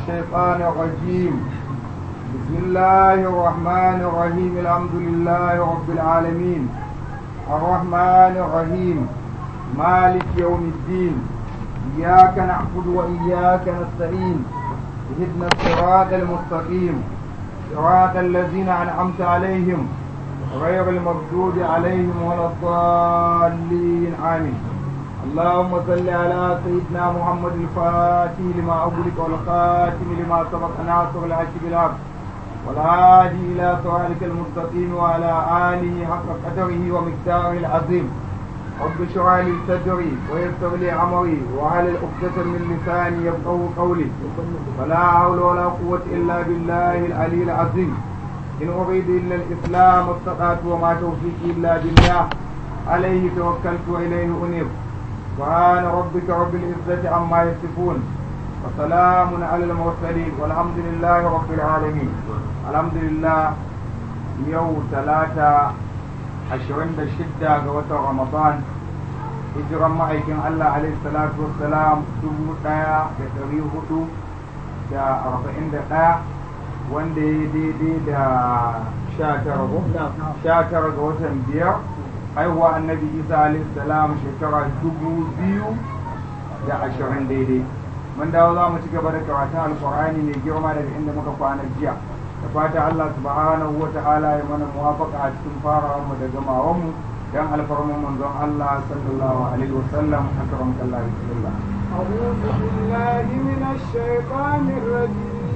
الشيطان الرجيم بسم الله الرحمن الرحيم الحمد لله رب العالمين الرحمن الرحيم مالك يوم الدين إياك نعبد وإياك نستعين اهدنا الصراط المستقيم صراط الذين أنعمت عليهم غير المغضوب عليهم ولا الضالين آمين اللهم صل على سيدنا محمد الفاتح لما أغلق والخاتم لما سبق ناصر الحق بالحق والهادي إلى صراطك المستقيم وعلى آله حق قدره ومقداره العظيم رب اشرح لي صدري ويسر لي أمري وعلى عقدة من لساني يفقهوا قولي ولا حول ولا قوة إلا بالله العلي العظيم إن أريد إلا الإسلام استطعت وما توفيقي إلا بالله عليه توكلت وإليه أنيب سبحان ربك رب العزة عما يصفون وسلام على المرسلين والحمد لله رب العالمين الحمد لله يوم ثلاثة عشرين شدة قوة رمضان hijiran ma'aikin Allah alaihi salatu wassalam dubu ɗaya da ɗari hudu da arba'in da ɗaya wanda ya daidai da sha tara ga watan biyar haihuwa annabi isa alaihi salam shekara dubu biyu da ashirin daidai mun dawo za mu ci gaba da karatun alkur'ani mai girma daga inda muka kwana jiya da fata Allah subhanahu wa ta'ala ya mana muwafaka a cikin farawar mu da gamawar mu dan alfarman manzon Allah sallallahu alaihi wasallam akram kallah bismillah أعوذ بالله من الشيطان الرجيم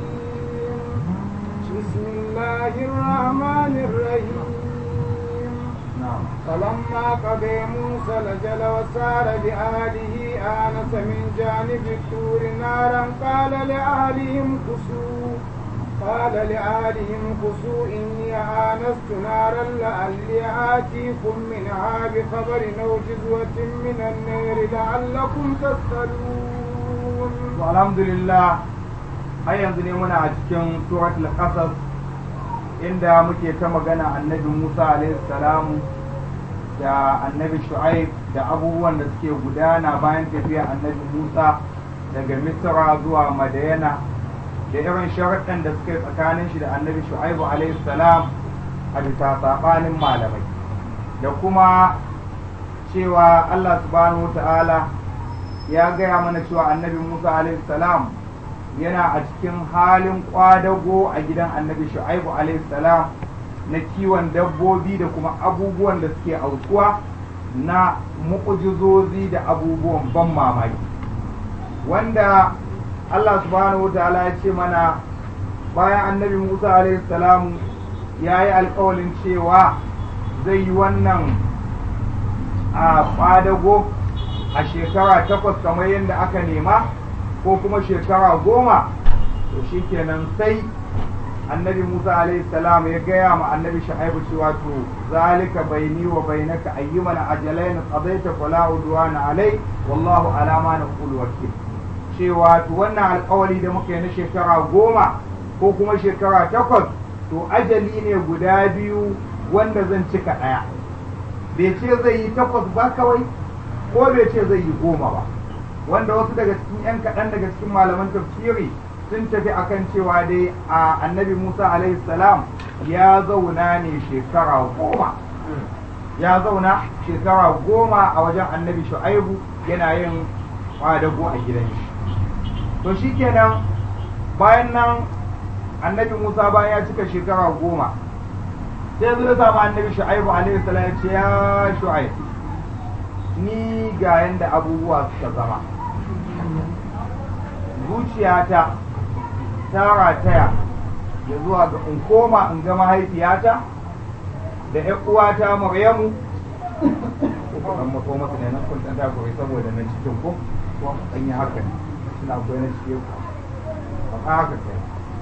بسم الله الرحمن الرحيم na'am فلما قضى موسى الأجل وسار بأهله آنس من جانب الطور نارا قال لأهلهم كسوا قال لأهلهم كسوا إني آنست نارا لعلي آتيكم منها بخبر أو جزوة من النار لعلكم تسألون alhamdulillah har yanzu ne muna a cikin suratul qasas inda muke ta magana annabi Musa alaihi salamu da annabi Shu'aib da abubuwan da suke gudana bayan tafiya annabi Musa daga Misra zuwa Madayana da irin sharaɗin da suke tsakanin shi da annabi Shu'aib alaihi salam a bisa saɓanin malamai da kuma cewa Allah subhanahu wa ta'ala ya gaya mana cewa annabi Musa alaihi salam yana a cikin halin kwadago a gidan annabi Shu'aibu alaihi salam na kiwon dabbobi da kuma abubuwan da suke aukuwa na mu'ujizozi da abubuwan ban mamaki wanda Allah subhanahu wa ta'ala ya ce mana bayan annabi Musa alaihi salam ya yi alkawalin cewa zai yi wannan a kwadago a shekara takwas kamar yadda aka nema ko kuma shekara goma to shikenan sai annabi musa alaihi salam ya gaya ma annabi shu'aibu cewa to zalika baini wa bainaka ayyuman ajalain qadaita fala udwana alai wallahu ala ma naqulu wakil cewa to wannan alƙawari da muka yi na shekara goma ko kuma shekara takwas to ajali ne guda biyu wanda zan cika ɗaya bai ce zai yi takwas ba kawai ko bai ce zai yi goma ba wanda wasu daga cikin 'yan kaɗan daga cikin malaman tafsiri sun tafi akan cewa dai a annabi musa alaihi salam ya zauna ne shekara goma ya zauna shekara goma a wajen annabi shu'aibu yana yin kwadago a gidan shi to shikenan bayan nan annabi musa bayan ya cika shekara goma sai zai samu annabi shu'aibu alaihi salam ya ce ya shu'aibu ni ga yanda abubuwa suka zama zuciyata ta rataya ya zuwa ga in koma in ga mahaifiyata da ƴan uwata maryamu ko kan mako masa ne nan kun dan ta koyi saboda nan cikin ko ko an yi haka ne suna koyi na cikin ku ba haka kai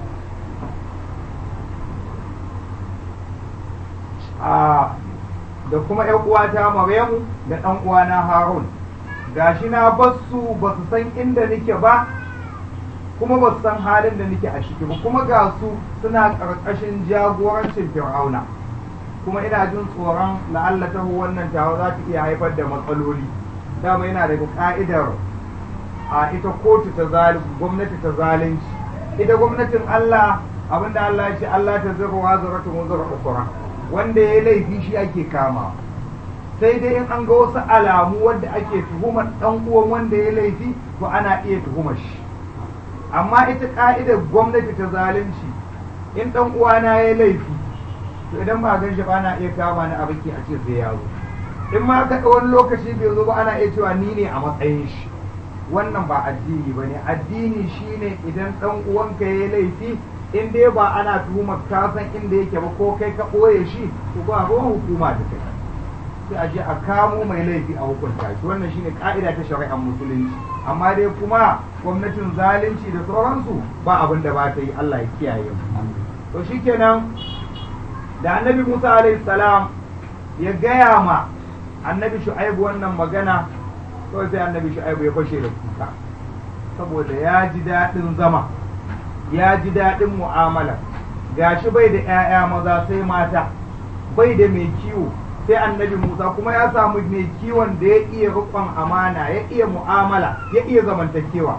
a da kuma ‘yan uwata Maryamu da ɗan uwana Harun gashi na basu ba su san inda nake ba kuma ba su san halin da nake a ciki ba kuma ga su suna ƙarƙashin jagorancin Fir'auna kuma ina jin tsoron la'alla ta wannan tawa za ta iya haifar da matsaloli dama yana daga ka'idar a ita kotu ta zalunci gwamnati ta zalunci ita gwamnatin Allah abinda Allah ya ce Allah ta zira wa zara ta muzura ukura wanda ya laifi shi ake kama sai dai in an ga wasu alamu wanda ake tuhumar dan uwan wanda ya laifi to ana iya tuhumar shi amma ita ka'idar gwamnati ta zalunci in dan uwana ya laifi to idan ba gan shi ba ana iya kama ni a baki a ce sai ya zo in ma ka wani lokaci bai zo ba ana iya cewa ni ne a matsayin shi wannan ba addini ba ne addini shine idan dan uwanka ya laifi in dai ba ana tuhumar ka san inda yake ba ko kai ka ɓoye shi to ba ruwan hukuma da kai sai a je a kamo mai laifi a hukunta shi wannan shine ka'ida ta shari'ar musulunci amma dai kuma gwamnatin zalunci da sauransu ba abin da ba ta yi Allah ya kiyaye mu to shikenan da annabi Musa alaihi salam ya gaya ma annabi Shu'aibu wannan magana kawai sai annabi Shu'aibu ya fashe da kuka saboda ya ji daɗin zama ya ji daɗin mu'amala gashi bai da 'ya'ya maza sai mata bai da mai kiwo sai annabi Musa kuma ya samu mai kiwon da ya iya rukun amana ya iya mu'amala ya iya zamantakewa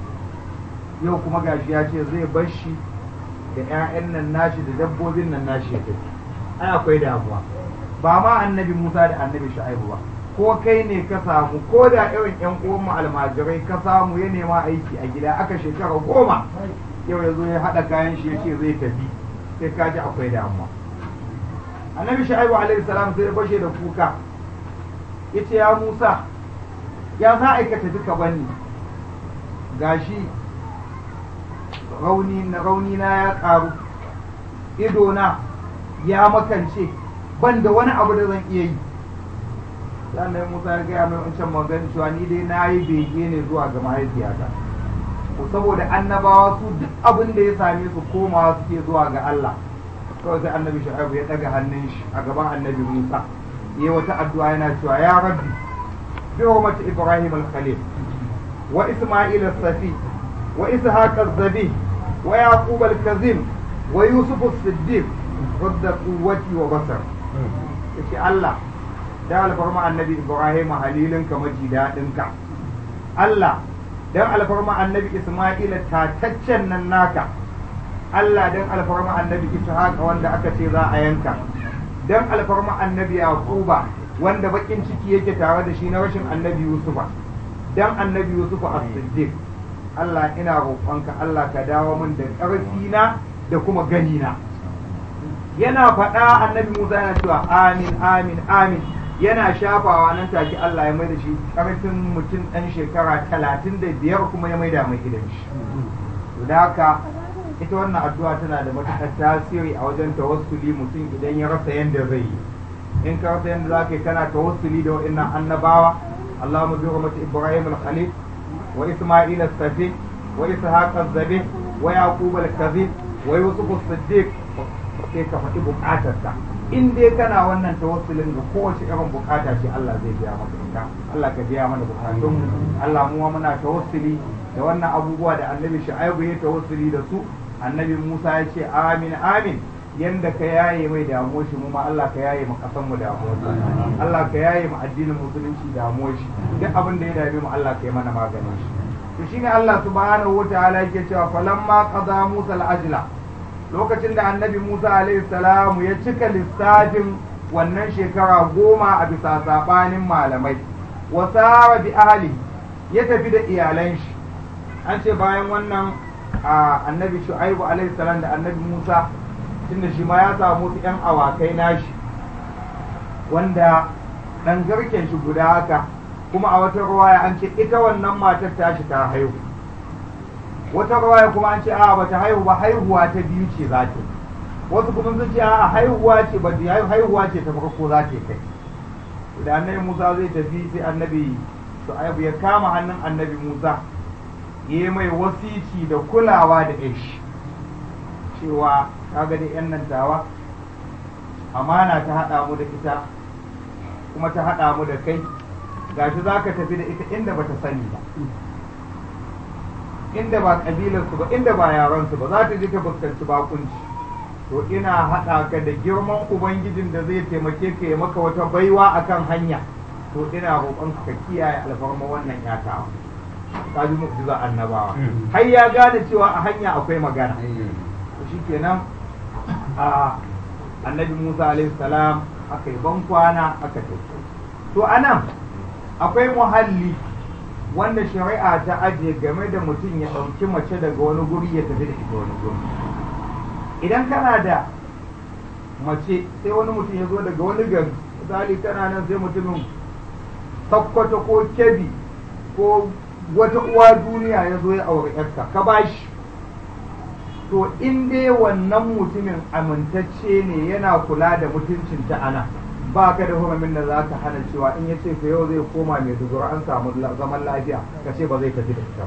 yau kuma gashi ya ce zai bar shi da 'ya'yan nan nashi da dabbobin nan nashi ya tafi ai akwai damuwa ba ma annabi Musa da annabi Shu'aibu ba ko kai ne ka samu ko da irin ƴan uwanmu almajirai ka samu ya nema aiki a gida aka shekara goma yau ya zo ya haɗa kayan shi ya ce zai tafi sai ka ji akwai damuwa annabi shu'aibu alaihi salam sai ya bashe da kuka yace ya Musa ya za a ka tafi ka bani gashi rauni na rauni na ya karu ido na ya makance ban da wani abu da zan iya yi sannan Musa ya gaya mai wancan magana cewa ni dai na yi bege ne zuwa ga mahaifiyata ko saboda annabawa su duk abin da ya same su komawa suke zuwa ga Allah kawai sai annabi shu'aibu ya daga hannun shi a gaban annabi Musa yayi wata addu'a yana cewa ya rabbi bi hurmati ibrahim al-khalil wa isma'il as-safi wa ishaq az-zabi wa yaqub al-kazim wa yusuf as-siddiq wadda quwwati wa basar yace Allah da alfarma annabi ibrahim halilinka maji daɗinka Allah dan alfarma annabi isma'ila tataccen nan naka Allah dan alfarma annabi Ishaq wanda aka ce za a yanka dan alfarma annabi Yaquba wanda bakin ciki yake tare da shi na rashin annabi Yusufa dan annabi Yusufa as-Siddiq Allah ina roƙonka Allah ka dawo min da ƙarfi na da kuma gani na yana faɗa annabi Musa yana cewa amin amin amin yana shafawa nan take Allah ya mai da shi ƙarfin mutum ɗan shekara talatin da biyar kuma ya maida mai idan shi da haka ita wannan addu'a tana da matuƙar tasiri a wajen tawassuli mutum idan ya rasa yadda zai yi in ka rasa yadda za ka yi kana tawassuli da wa'annan annabawa Allahumma bi rahmati Ibrahim al-Khalil wa Isma'il as-Safi wa Ishaq az-Zabi wa Yaqub al-Kazim wa Yusuf as-Siddiq sai ka faɗi buƙatarka in dai kana wannan tawassulin ga kowace irin buƙata ce Allah zai biya maka ita Allah ka biya mana buƙatun Allah mu muna tawassuli da wannan abubuwa da Annabi Shu'aibu ya tawassuli da su annabi Musa ya ce amin amin yanda ka yaye mai damuwar shi mu ma Allah ka yaye mu kasan mu damuwar shi Allah ka yaye mu addinin musulunci damuwar shi duk abin da ya dame mu Allah ka yi mana maganin shi to shine Allah subhanahu wataala yake cewa falamma qada Musa al-ajla lokacin da annabi Musa alaihi salamu ya cika lissafin wannan shekara goma a bisa sabanin malamai wasara bi ahli ya tafi da iyalan shi an ce bayan wannan a annabi shu'aibu alaihi salam da annabi musa tunda shi ma ya samu wasu yan awakai nashi wanda dan garken shi guda haka kuma a wata ruwaya an ce ita wannan matar tashi ta haihu wata ruwaya kuma an ce a bata haihu ba haihuwa ta biyu ce za ta wasu kuma sun ce a haihuwa ce ba haihuwa ce ta farko za ta kai da annabi musa zai tafi sai annabi shu'aibu ya kama hannun annabi musa ya mai wasici da kulawa da ish cewa kaga da yan nan tawa amana ta haɗa mu da ita kuma ta haɗa mu da kai gashi za ka tafi da ita inda bata sani ba inda ba ƙabilarsu ba inda ba yaransu ba za ta je ta fuskanci bakunci to ina haɗa ka da girman ubangijin da zai taimake ka ya maka wata baiwa akan hanya to ina roƙon ka kiyaye alfarma wannan yatawa ka ji mu'jiza annabawa har ya gane cewa a hanya akwai magana to shikenan a annabi Musa alaihi salam aka yi ban kwana aka tafi to anan akwai muhalli wanda shari'a ta ajiye game da mutum ya ɗauki mace daga wani guri ya tafi da ita wani guri idan kana da mace sai wani mutum ya zo daga wani gari misali kana nan sai mutumin sakkwato ko kebi ko wata uwa duniya ya zo ya aure yarka ka bashi to in dai wannan mutumin amintacce ne yana kula da mutuncin ta ana ba ka da hurumin da za ka hana cewa in ya ce ka yau zai koma mai dubura an samu zaman lafiya ka ce ba zai tafi da ita ba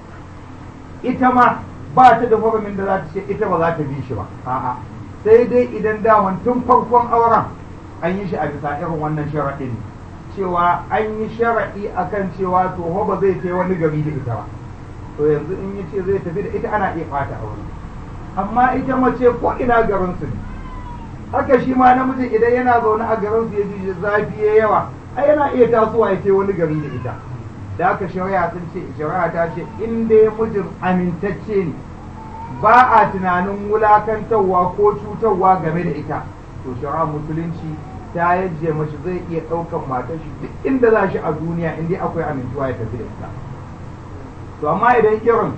ita ma ba ta da hurumin da za ta ce ita ba za ta bi shi ba a'a sai dai idan daman tun farkon auren an yi shi a bisa irin wannan sharaɗin cewa an yi sharaɗi akan cewa to ba zai kai wani gari da ita ba to yanzu in ya ce zai tafi da ita ana iya ɓata aure amma ita mace ko ina garin su ne haka shi ma namiji idan yana zaune a garin su ya ji zafi ya yawa ai yana iya tasowa ya ce wani gari da ita da haka shari'a sun ce shari'a ta ce in dai mijin amintacce ne ba a tunanin wulakantarwa ko cutarwa game da ita to shari'a musulunci ta yaje mashi zai iya ɗaukan matar shi duk inda za shi a duniya in dai akwai amintuwa ya tafi da ita to amma idan irin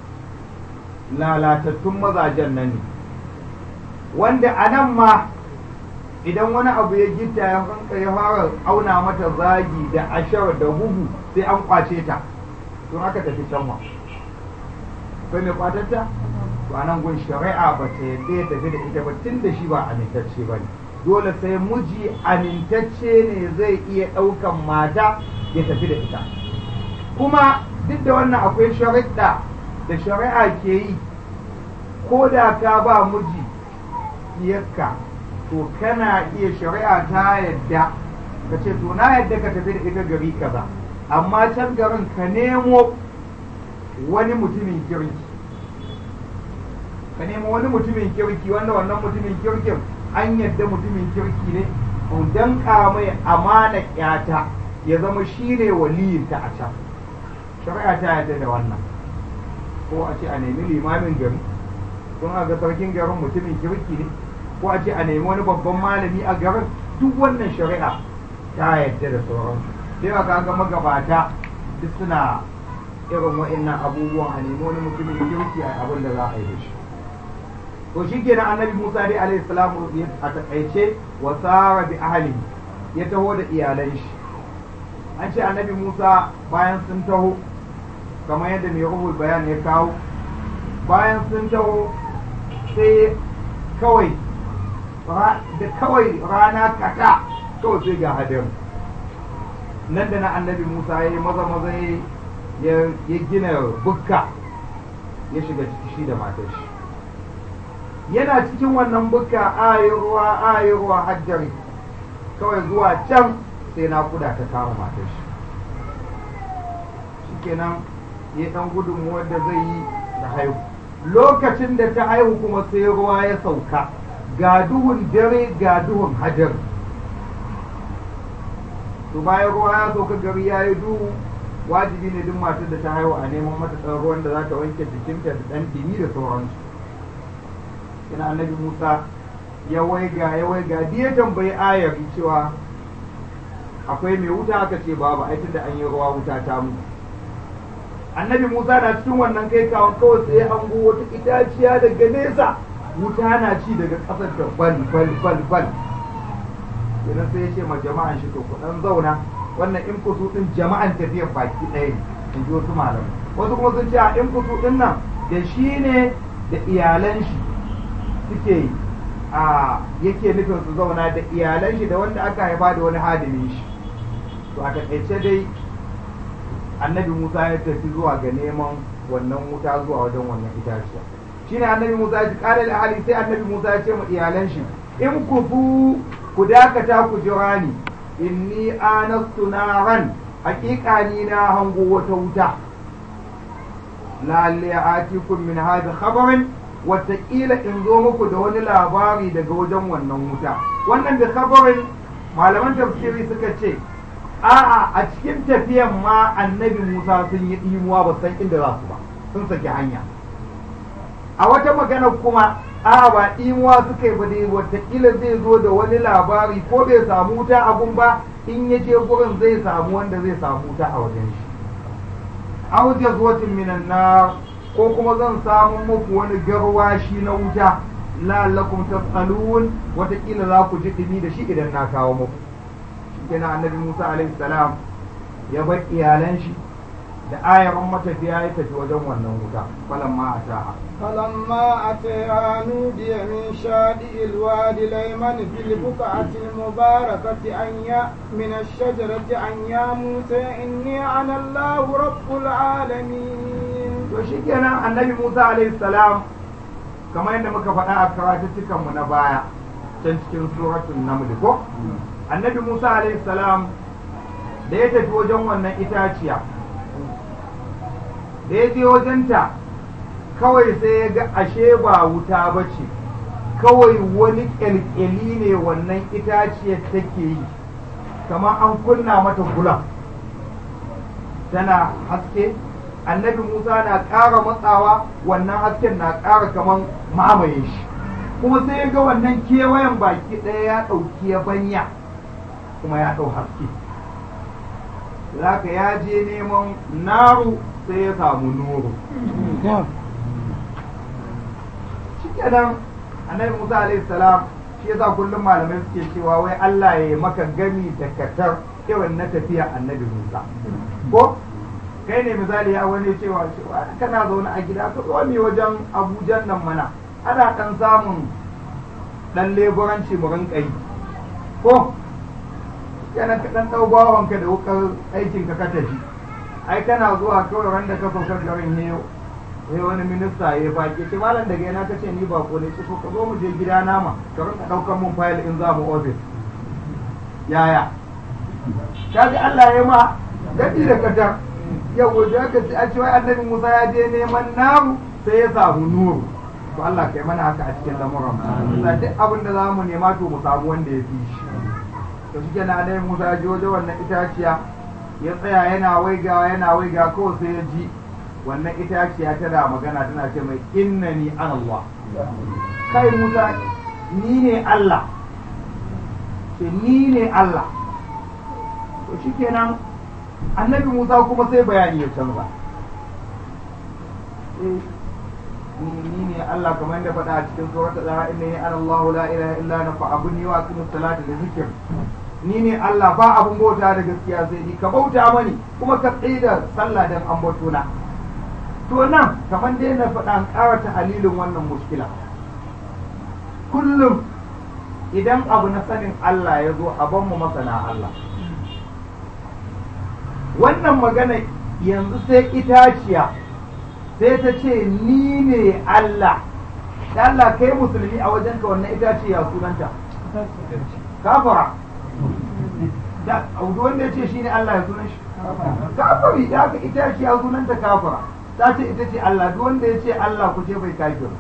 lalatattun mazajen nan ne wanda a nan ma idan wani abu ya gita ya hanka ya fara auna mata zagi da ashar da bugu sai an kwace ta don aka tafi can ma akwai mai kwatatta to a nan gun shari'a ba ta yadda ya tafi da ita ba tun da shi ba amintacce ba ne dole sai miji amintacce ne zai iya ɗaukan mata ya tafi da ita kuma duk da wannan akwai shari'a da shari'a ke yi ko da ka ba miji diyarka to kana iya shari'a ta yadda ka ce to na yadda ka tafi da ita gari kaza amma can garin ka nemo wani mutumin kirki ka nemo wani mutumin kirki wanda wannan mutumin kirkin an yadda mutumin kirki ne don mai amana yata ya zama shi ne waliyinta a can shari'a ta yadda da wannan ko a ce a nemi limamin gari don a ga sarkin garin mutumin kirki ne ko a ce a nemi wani babban malami a garin duk wannan shari'a ta yadda da sauransu sai ka ga magabata duk suna irin wa'annan abubuwan a nemi wani mutumin kirki a abin da za a yi da shi to shi kenan annabi musa dai alaihi salamu a takaice wa sara bi ahli ya taho da iyalan shi an ce annabi musa bayan sun taho kamar yadda mai ruhul bayan ya kawo bayan sun taho sai kawai da kawai rana kata kawai sai ga hadari nan da na annabi musa ya yi maza maza ya gina bukka ya shiga ciki shi da matar shi yana cikin wannan bukka ayi ruwa ayi ruwa hajjari kawai zuwa can sai na kuda ta kama matar shi shikenan ya dan gudunmuwar da zai yi da haihu lokacin da ta haihu kuma sai ruwa ya sauka ga duhun dare ga duhun hajar to bayan ruwa ya sauka gari ya yi duhu wajibi ne duk matar da ta haihu a neman mata ɗan ruwan da za ta wanke jikinta da ɗan dimi da sauransu ina annabi musa ya waiga ya waiga ya tambayi ayar cewa akwai mai wuta aka ce babu ai da an yi ruwa wuta ta mutu annabi musa na cikin wannan kai kawon kawai sai hango wata itaciya daga nesa wuta na ci daga ƙasar da bal bal bal bal idan sai ya ce ma jama'an shi to kuɗan zauna wannan in kusu ɗin jama'an tafiyar baki ɗaya ne in ji wasu malam wasu kuma sun ce a in kusu ɗin nan da shi ne da iyalan shi suke a yake nufin su zauna da iyalan shi da wanda aka haifa da wani hadimin shi to a taƙaice dai annabi Musa ya tafi zuwa ga neman wannan wuta zuwa wajen wannan itaciya shine annabi Musa ya ji ƙara da hali sai annabi Musa ya ce ma iyalan shi in ku fu ku dakata ku jira ni inni anastu naran haƙiƙa ni na hango wata wuta lalle atikum min hadha khabarin wataƙila in zo muku da wani labari daga wajen wannan wuta wannan da khabarin malaman tafsiri suka ce a'a a cikin tafiyan ma annabi Musa sun yi ɗimuwa ba san inda za su ba sun saki hanya a wata magana kuma a ba ɗimuwa suka yi ba dai watakila zai zo da wani labari ko bai samu wuta abun ba in ya je gurin zai samu wanda zai samu wuta a wajen shi aw jazwatin minan nar ko kuma zan samu muku wani garwashi na wuta la'allakum tas'alun watakila za ku ji dumi da shi idan na kawo muku shikenan annabi Musa alaihi salam ya bar iyalan shi da ayaran matafiya ya tafi wajen wannan wuta falamma ataha فلما أتيها نودي من شاطئ الوادي الأيمن في البقعة المباركة أن يا من الشجرة أن يا موسى إني أنا الله رب العالمين to shikenan annabi Musa alaihi salam kamar yadda muka faɗa a karatuttukan mu na baya can cikin suratul naml ko annabi Musa alaihi salam da ya tafi wajen wannan itaciya da ya je wajenta kawai sai ya ga ashe ba wuta ba ce kawai wani ƙyalƙyali ne wannan itaciyar take yi kamar an kunna mata gulam tana haske annabi musa na ƙara matsawa wannan hasken na ƙara kamar mamaye shi kuma sai ya ga wannan kewayen baki ɗaya ya ɗauki ya banya kuma ya ɗau haske zaka ya je neman naru sai ya samu nuru shikenan annabi Musa alaihi salam shi yasa kullum malamai suke cewa wai Allah ya maka gami da katar irin na tafiya annabi Musa ko kai ne misali ya wani cewa cewa kana zaune a gida ka zo mi wajen Abuja nan mana ana dan samun dan leburanci mu rinka yi ko yana ka dan dau bawanka da wukar aikin ka ka tafi ai kana zuwa kawai wanda ka saukar garin yau sai wani minista ya baki ce malam daga yana kace ni ba ko ne ce to ka zo mu je gida nama ka rinka daukar mun fayil in za mu office yaya kaji Allah ya ma dadi da kata yau da aka ce a ce wai annabi Musa ya je neman namu sai ya samu nuru to Allah kai mana haka a cikin lamuran mu duk abin da zamu nema to mu samu wanda ya fi shi to shi kenan annabi Musa ya je waje wannan itaciya ya tsaya yana waigawa yana waigawa kawai sai ya ji wannan itaciya tana magana tana ce mai innani an Allah kai Musa ni ne Allah ce ni ne Allah to shikenan annabi Musa kuma sai bayani ya canza ni ne Allah kamar yadda faɗa a cikin suratul Taha innani ana Allah la ilaha illa ana fa'budni wa aqimus salata da zikr ni ne Allah ba abun bauta da gaskiya sai ni ka bauta mani kuma ka tsida sallah dan ambato na to nan kamar dai na faɗa an ƙara halilin wannan mushkila kullum idan abu na sanin Allah ya zo a ban mu masana Allah wannan magana yanzu sai itaciya sai ta ce ni ne Allah da Allah kai musulmi a wajenka wannan itaciya sunanta kafara da wanda ya ce shi ne Allah ya sunan shi kafari da aka itaciya sunanta kafara ta ce ita ce Allah duk wanda ya ce Allah ku ce bai kafir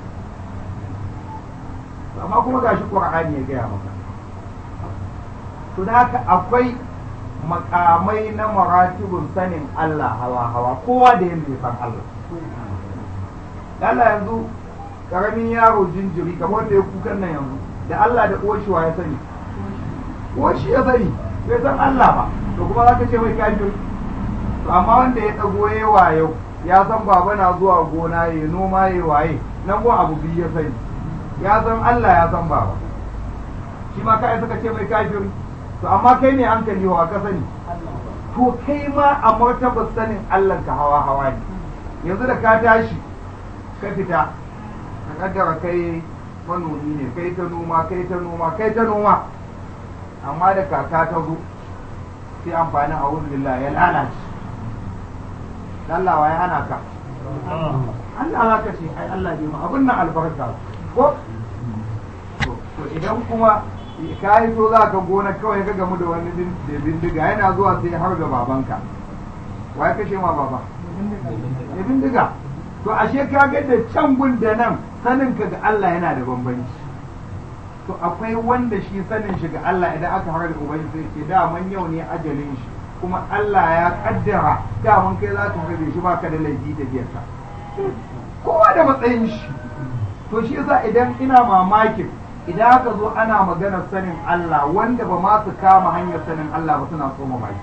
amma kuma gashi Qur'ani ya gaya maka to da haka akwai makamai na maratibun sanin Allah hawa hawa kowa da yanda ya san Allah Allah yanzu karamin yaro jinjiri kamar wanda ya kukan nan yanzu da Allah da uwar shi wa ya sani uwar shi ya sani bai san Allah ba to kuma zaka ce mai kafir to amma wanda ya dago yawa yau ya san baba na zuwa gona ya noma ya waye nan ko abu biyu ya sani ya san Allah ya san baba shi ma kai suka ce mai kafiri to amma kai ne hankali wa ka sani to kai ma a martabar sanin Allah ka hawa hawa ne yanzu da ka tashi ka fita ka kaddara kai manomi ne kai ta noma kai ta noma kai ta noma amma da kaka ta zo sai amfanin a wurin ya lalace Allah wa ya hana ka Allah za ka ce ai Allah bai ma abin nan albarka ko to idan kuma ka yi so za ka gona kawai ka gamu da wani da bindiga yana zuwa sai har ga babanka wa ya kashe ma baba da bindiga to ashe ka ga da can gun da nan sanin ka ga Allah yana da bambanci to akwai wanda shi sanin shi ga Allah idan aka har da ubangiji sai ce daman yau ne ajalin shi kuma Allah ya kaddara daman kai za ka harbe shi baka da laifi da biyarsa kowa da matsayin shi to shi yasa idan ina mamakin idan aka zo ana maganar sanin Allah wanda ba ma su kama hanyar sanin Allah ba suna so mamaki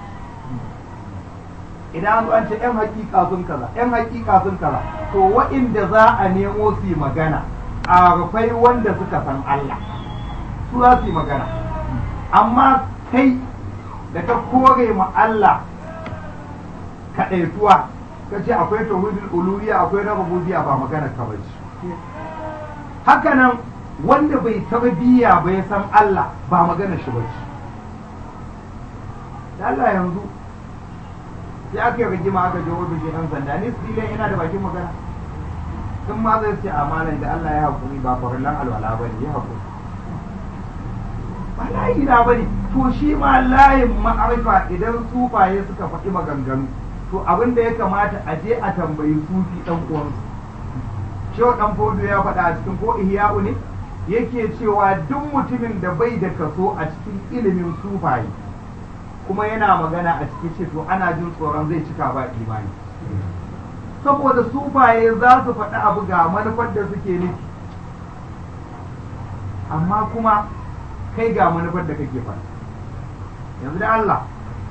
idan an zo an ce yan hakika sun kaza yan hakika sun kaza to wa'inda za a nemo su yi magana a rufai wanda suka san Allah su za su yi magana amma kai da ka kore ma Allah kaɗaituwa ka ce akwai tauhidul uluhiyya akwai na rububiyya ba magana ka bace haka nan wanda bai tarbiyya bai san Allah ba magana shi bace da Allah yanzu sai aka yi rigima aka je ofishin yan sanda ni su yana da bakin magana sun ma zai ce amalan da Allah ya haƙuri ba farillan alwala ba ne ya haƙuri ba layi na ba ne to shi ma layin ma'arifa idan sufaye suka faɗi maganganu to abin da ya kamata a je a tambayi sufi ɗan uwansu shehu ɗan fodo ya faɗa a cikin ko ihya'u ne yake cewa duk mutumin da bai da kaso a cikin ilimin sufaye kuma yana magana a cikin ce to ana jin tsoron zai cika ba imani saboda sufaye za su faɗi abu ga manufar da suke nufi amma kuma kai ga manufar da kake faɗi yanzu da Allah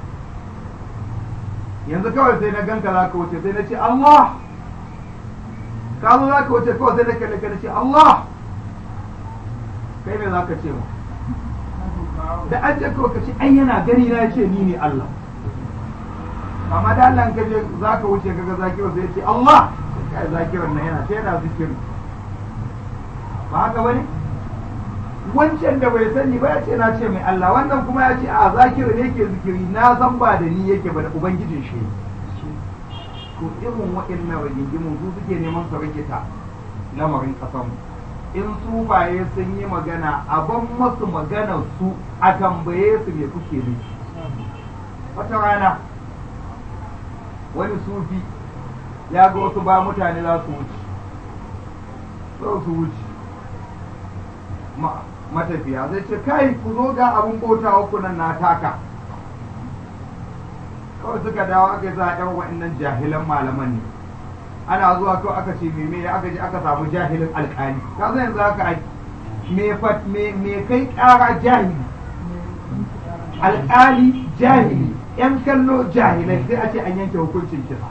yanzu kawai sai na ganka za ka wuce sai na ce Allah ka zo za ka wuce kawai sai na kalle ka na ce Allah kai me za ka ce mu da an ce kawai ka ce ai yana gani na ce ni ne Allah amma da Allah ka je za ka wuce kaga zakiru sai ce Allah kai zakirun nan yana sai yana zikiri ba haka bane wancan da bai sani ba ya ce na ce mai Allah wannan kuma ya ce a zakiru ne yake zikiri na san ba da ni yake ba da ubangijin shi to irin waɗannan rigingimun su suke neman su rikita lamarin ƙasanmu in sufaye sun yi magana a ban masu maganar su a tambaye su me kuke nufi wata rana wani sufi ya ga wasu ba mutane za su wuce za su wuce matafiya zai ce kai ku zo ga abin bauta uku nan na taka kawai suka dawo aka yi za a yan wa'annan jahilan malaman ne ana zuwa kawai aka ce me aka je aka samu jahilin alkali ka san yanzu haka me me kai kara jahili alkali jahili yan kallo jahilai sai a ce an yanke hukuncin kisa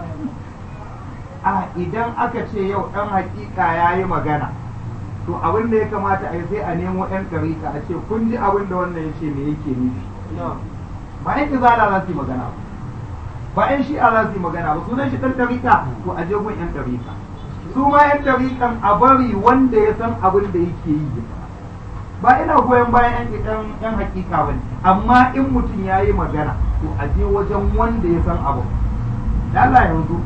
a idan aka ce yau ɗan hakika ya yi magana to abin da ya kamata a yi sai a nemo yan karika a ce kun ji abin da wannan ya ce me yake nufi ba yan izala za su yi magana ba ba yan shi'a za su yi magana ba sunan shi ɗan ɗarika to a je gun yan ɗarika su ma yan ɗarikan a bari wanda ya san abin da yake yi ba ina goyon bayan yan yan hakika bane amma in mutum ya yi magana to a je wajen wanda ya san abu da Allah yanzu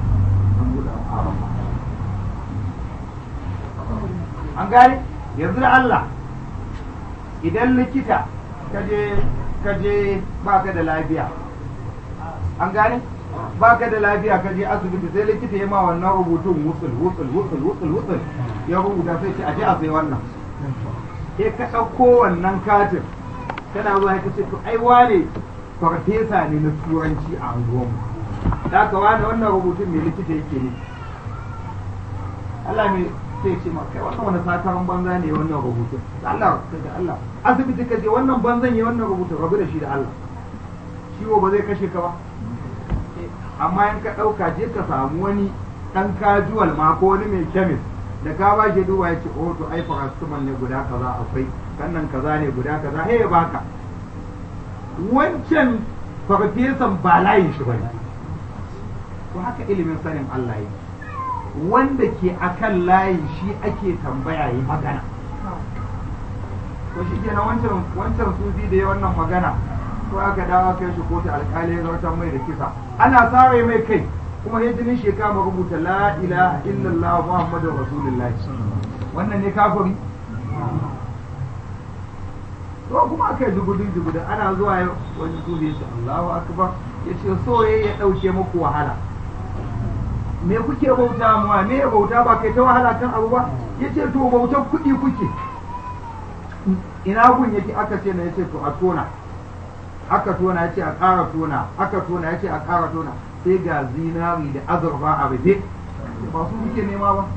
an gane yanzu da Allah idan likita kaje kaje baka da lafiya an gane baka da lafiya kaje asibiti sai likita ya ma wannan rubutun wusul wusul wusul wusul wusul ya rubuta sai ce aje a sai wannan ke ka ɗauko wannan katin kana zuwa ka ce to ai wane farfesa ne na turanci a unguwarmu da ka wane wannan rubutun mai likita yake ne Allah mai sai ce ma kai wannan wani sakamakon banza ne wannan rubutun da Allah da Allah asibiti ka je wannan banzan ya wannan rubutun rabu da shi da Allah ciwo ba zai kashe ka ba amma in ka ɗauka je ka samu wani ɗan kajuwal ma ko wani mai kemis da ka ba shi duba ya ce oh to ai paracetamol ne guda kaza akwai kannan kaza ne guda kaza he baka wancan farfesan ba layin shi bane to haka ilimin sanin Allah yake wanda ke akan layin shi ake tambaya yi magana to shi kenan wancan wancan sufi da ya wannan magana ko aka dawo kai shi kotu alƙali ya zartar mai da kisa ana sare mai kai kuma ya jinin shi kama rubuta la ilaha illallah muhammadur rasulullahi wannan ne kafiri to kuma aka yi jugudun jugudun ana zuwa wani dubi ya ce Allahu akbar ya ce so ya ɗauke muku wahala me kuke bauta muwa me ya bauta ba kai ta wahala kan abu ba ya ce to bautar kuɗi kuke ina gun yake aka ce na yace to a tona aka tona yace a ƙara tona aka tona yace a ƙara tona sai ga zinari da azurfa a rufe ba su muke nema ba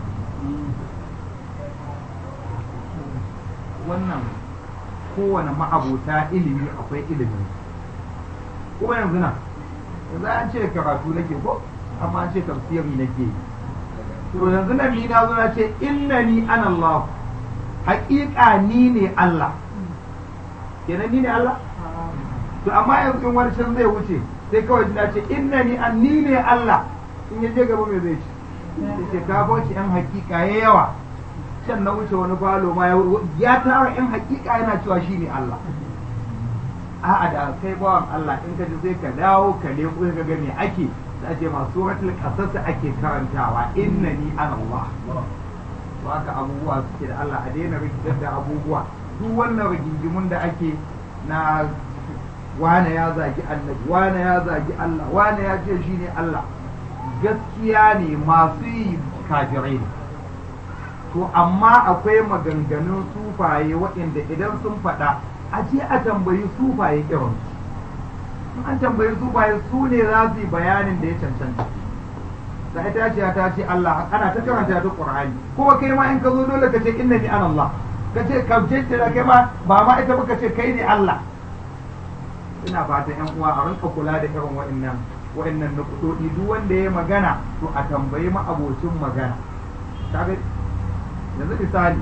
wannan kowane ma'abota ilimi akwai ilimin kuma yanzu nan yanzu an ce karatu nake ko amma an ce tafsiri nake yi to yanzu nan ni na zo na ce innani ana Allah haƙiƙa ni ne Allah kenan ni ne Allah to amma yanzu in wani can zai wuce sai kawai na ce innani an ni ne Allah in ya je gaba me zai ce sai ce ka bauci yan haƙiƙa ya yawa can na wuce wani falo ma ya tara yan haƙiƙa yana cewa shi ne Allah a'a da kai bawan Allah in ka ji sai ka dawo ka leko ka ga me ake da ake masu suratul qasas ake karantawa innani ana Allah to haka abubuwa suke da Allah a daina rikitar da abubuwa duk wannan rigingimun da ake na wane ya zagi annabi wane ya zagi Allah wane ya ce shi ne Allah gaskiya ne masu yi kafirai ne to amma akwai maganganun sufaye waɗanda idan sun faɗa a ce a tambayi sufaye irin an tambayi sufaye su ne za su yi bayanin da ya cancanta da ita ce ta ce Allah ana ta karanta ta Qur'ani kuma kai ma in ka zo dole ka ce innani ana Allah ka ce ka ce da kai ma ba ma ita ba ka ce kai ne Allah ina fatan yan uwa a rinka kula da irin wa'annan wa'annan nukudodi duk wanda ya magana to a tambayi ma abocin magana kaga yanzu misali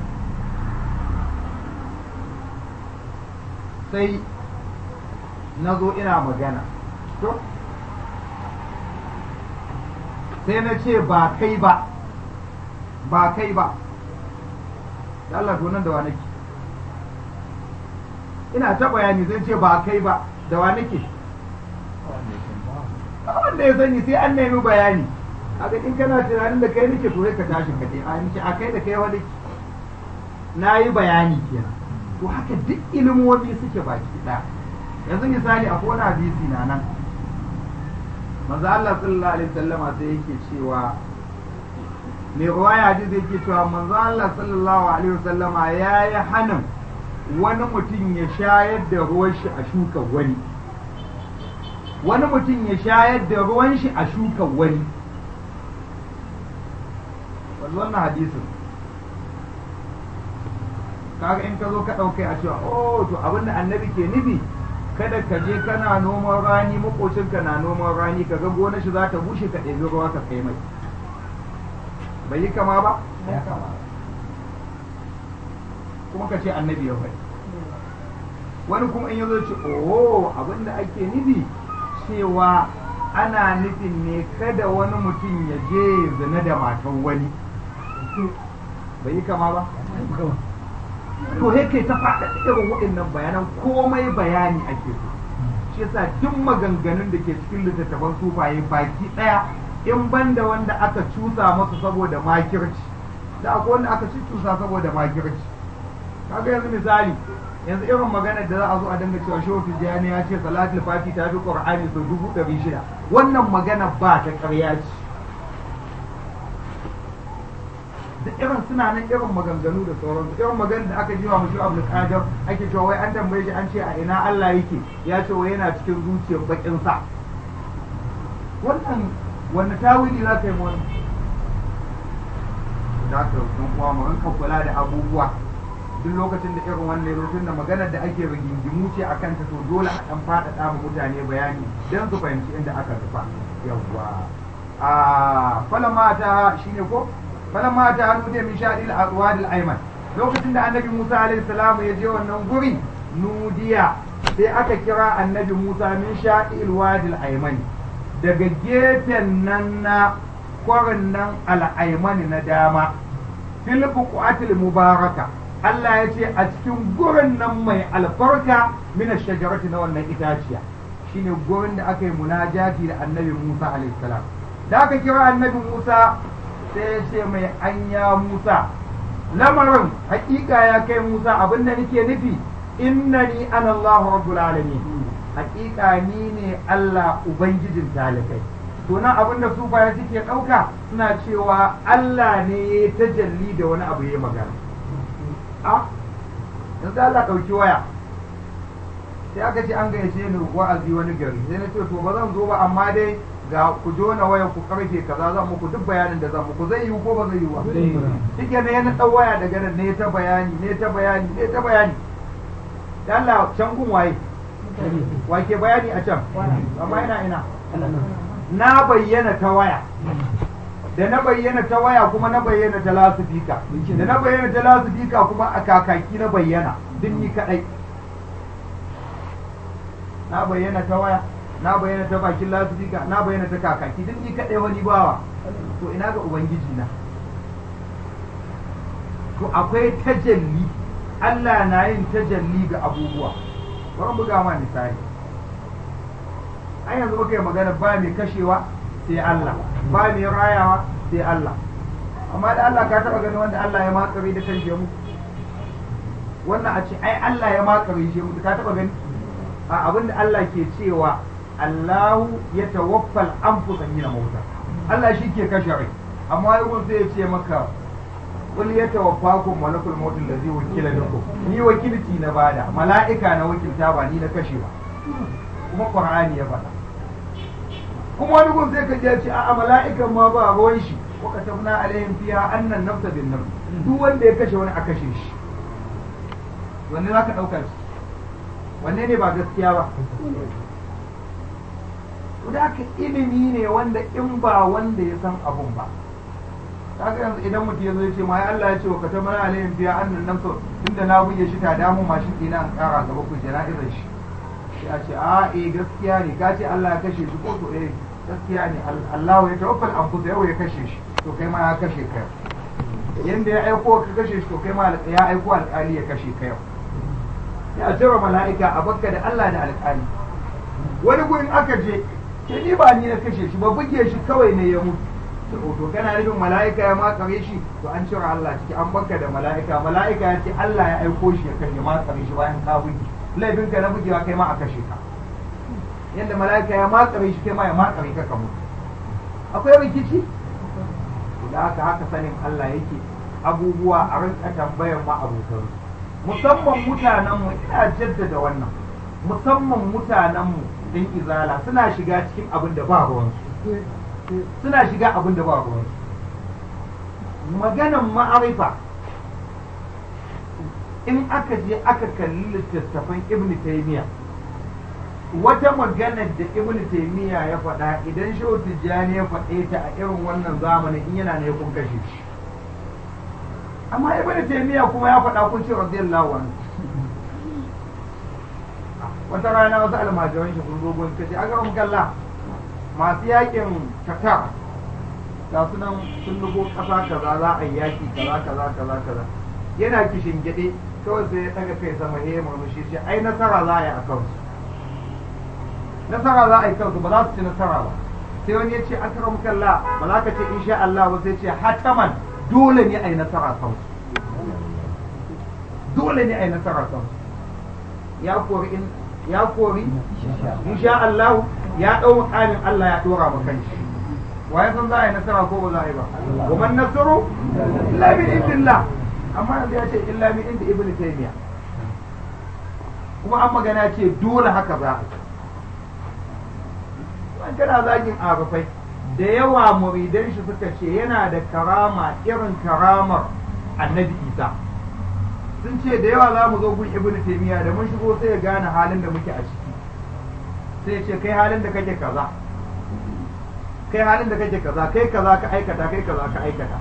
sai na zo ina magana to sai na ce ba kai ba ba kai ba da Allah to nan da wa nake ina ta bayani zai ce ba kai ba da wa nake wanda ya sani sai an nemi bayani haka in kana tunanin da kai nake to sai ka tashi ka a nake a kai da kai wani na yi bayani kenan to haka duk ilimomi suke baki ɗaya yanzu misali a wani hadisi na nan manzo Allah sallallahu alaihi wasallama sai yake cewa mai ruwaya hadisi yake cewa manzo Allah sallallahu alaihi wasallama yayi hanin wani mutum ya shayar da ruwan shi a shukan wani wani mutum ya shayar da ruwan shi a shukan wani wannan hadisin kaga in ka zo ka ɗaukai a cewa oh to abin da annabi ke nufi kada ka je kana noman rani makocinka na noman rani ka ga gonar shi za ta bushe ka ɗebi ruwa ka kai mai bai yi kama ba kuma ka ce annabi ya bai wani kuma in yazo ce oh abin da ake nufi cewa ana nufin ne kada wani mutum ya je zina da matan wani bai yi kama ba to he kai ta faɗa irin waɗannan bayanan komai bayani ake so shi yasa duk maganganun da ke cikin littattafan sufaye baki ɗaya in banda wanda aka cusa masu saboda makirci da akwai wanda aka cusa saboda makirci kaga yanzu misali yanzu irin maganar da za a zo a dinga cewa shehu tijjani ya ce salatul fati ta fi qur'ani sau dubu ɗari shida wannan magana ba ta ƙarya ce da irin suna nan irin maganganu da sauransu irin maganar da aka jiwa mushi abu kadar ake cewa wai an tambaye shi an ce a ina Allah yake ya ce wai yana cikin zuciyar bakin sa wannan wanda tawili za ka yi wani za ka yi kuma mu rinka kula da abubuwa duk lokacin da irin wannan ya tun da maganar da ake rigingimu ce a kanta to dole a ɗan faɗaɗa ma mutane bayani don su fahimci inda aka rufa yawwa a falama ta shine ko falama ta hannu da min shaɗi al ayman lokacin da annabi Musa alaihi salam ya je wannan guri nudiya sai aka kira annabi Musa min shaɗi al ayman daga gefen nan na kwarin nan al na dama fil buqatil mubaraka Allah ya ce a cikin gurin nan mai albarka mina shajarati na wannan itaciya shine gurin da aka yi munajati da annabi Musa alaihi salam da aka kira annabi Musa sai ya ce mai anya Musa lamarin hakika ya kai Musa abin da nake nufi innani ana Allahu rabbul alamin hakika ni ne Allah ubangijin talikai to nan abin da su baya suke ɗauka suna cewa Allah ne ya tajalli da wani abu ya magana a yanzu Allah ɗauki waya sai aka ce an gayyace ni wa'azi wani gari sai na ce to ba zan zo ba amma dai ga ku jona waya ku karfe kaza zan muku duk bayanin da zan muku zai yiwu ko ba zai yiwu ba shike ne yana ɗau waya daga nan ne ta bayani ne ta bayani ne ta bayani da Allah can gun waye wake bayani a can amma ina ina na bayyana ta waya da na bayyana ta waya kuma na bayyana ta lasifika da na bayyana ta lasifika kuma a kakaki na bayyana duk ni kadai na bayyana ta waya na bayyana ta bakin lasifika na bayyana ta kakaki duk ni kadai wani bawa to ina ga ubangiji na to akwai tajalli Allah na yin tajalli ga abubuwa bari buga ma misali an yanzu muka yi magana ba mai kashewa sai Allah ba mai rayawa sai Allah amma da Allah ka taba gani wanda Allah ya makare da kan mu wannan a ce ai Allah ya makare shi mu ka taba gani a abinda Allah ke cewa Allahu ya tawaffal anfusa hina mauta Allah shi ke kashe rai amma yau sai ya ce maka qul yatawaffakum malakul maut allazi wakila bikum ni wakilci na bada mala'ika na wakilta ba ni na kashe ba kuma qur'ani ya faɗa kuma wani gun sai ka je ce a'a mala'ikan ma ba ruwan shi wa katabna alaihim fiha annan nafsa bin nafs duk wanda ya kashe wani a kashe shi wanne za ka ɗauka shi wanne ne ba gaskiya ba da haka ilimi ne wanda in ba wanda ya san abun ba kaga yanzu idan mutum ya zo ya ce ma Allah ya ce wa katabna alaihim fiha annan nafsa tunda na buge shi ta damu mashin ɗina an ƙara gaba ku jana'izar shi ya ce a eh gaskiya ne ka ce Allah ya kashe shi ko to eh gaskiya ne Allah ya tawaffal an kusa yau ya kashe shi to kai ma ya kashe ka yanda ya aiko ka kashe shi to kai ma ya aiko alƙali ya kashe ka yau ya jira mala'ika a bakka da Allah da alƙali wani gurin aka je ke ni ba ni na kashe shi ba buge shi kawai ne ya mutu to kana nufin mala'ika ya makare shi to an cire Allah ciki an bakka da mala'ika mala'ika ya ce Allah ya aiko shi ya kashe makare shi bayan ka buge laifin ka na bugewa kai ma a kashe ka yadda mala'ika ya matsare shi kai ma ya matsare ka ka mutu akwai rikici da haka haka sanin Allah yake abubuwa a rinka tambayar ma abokan musamman mutanenmu ina jaddada wannan musamman mutanenmu din izala suna shiga cikin abin da ba ruwansu suna shiga abin da ba ruwansu maganan ma'arifa in aka je aka kalli littattafan ibn taymiya wata maganar da ibn taymiya ya faɗa idan shehu tijjani ya faɗe ta a irin wannan zamanin in yana ne kun kashe shi amma ibn taymiya kuma ya faɗa kun ce radiyallahu anhu wata rana wasu almajiran shi kun zo gun kace a garin kalla masu yakin tatar ga su nan sun nufo ƙasa kaza za a yi yaki kaza kaza kaza kaza yana kishin gyaɗe kawai sai ya daga kai sama ya murmushi ce ai nasara za a yi a kansu nasara za a yi kansu ba za su ci nasara ba sai wani ya ce akram kalla ba za ka ce insha Allah ba sai ce hataman dole ne a yi nasara kansu dole ne a yi nasara kansu ya kori in ya kori insha Allah ya dau mukamin Allah ya dora ma kanshi waye san za a yi nasara ko ba za a yi ba wa man nasaru illa bi indillah amma yanzu ya ce illa min inda ibn taymiya kuma an magana ce dole haka za a an kana zagin arufai da yawa muridan shi suka ce yana da karama irin karamar annabi isa sun ce da yawa za mu zo gun ibn taymiya da mun shigo sai ya gane halin da muke a ciki sai ya ce kai halin da kake kaza kai halin da kake kaza kai kaza ka aikata kai kaza ka aikata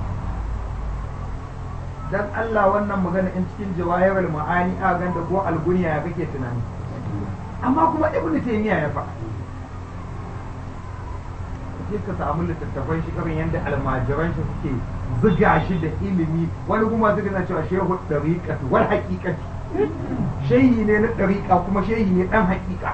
dan Allah wannan magana in cikin jawahirul ma'ani a ganda ko algunya ya kake tunani amma kuma ibnu taymiya ya faɗa sai ka samu littattafan shi karin yadda almajiran shi suke zuga shi da ilimi wani kuma suka na cewa shehu dariqatu wal haqiqati shehi ne na dariqa kuma shehi ne dan haqiqa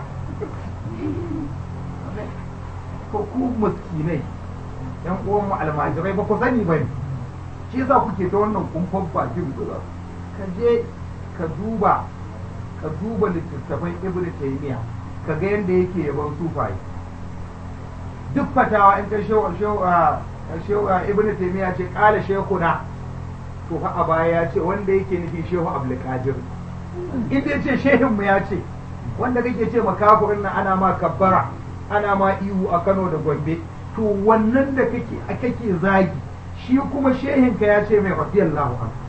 ko ku miskinai yan uwan mu almajirai ba ku sani ba ne shi yasa kuke ta wannan kumfan bakin ka je ka duba ka duba littattafan ibnu taymiya ka ga yadda yake yaban sufaye duk fatawa in ka shewa shewa shewa ibnu taymiya ce kala shekuna to fa a baya ya ce wanda yake nufi shehu abdul qadir in dai ce shehin mu ya ce wanda kake ce makafirin nan ana ma kabbara ana ma ihu a Kano da Gombe to wannan da kake kake zagi shi kuma shehin ka ya ce mai radiyallahu anhu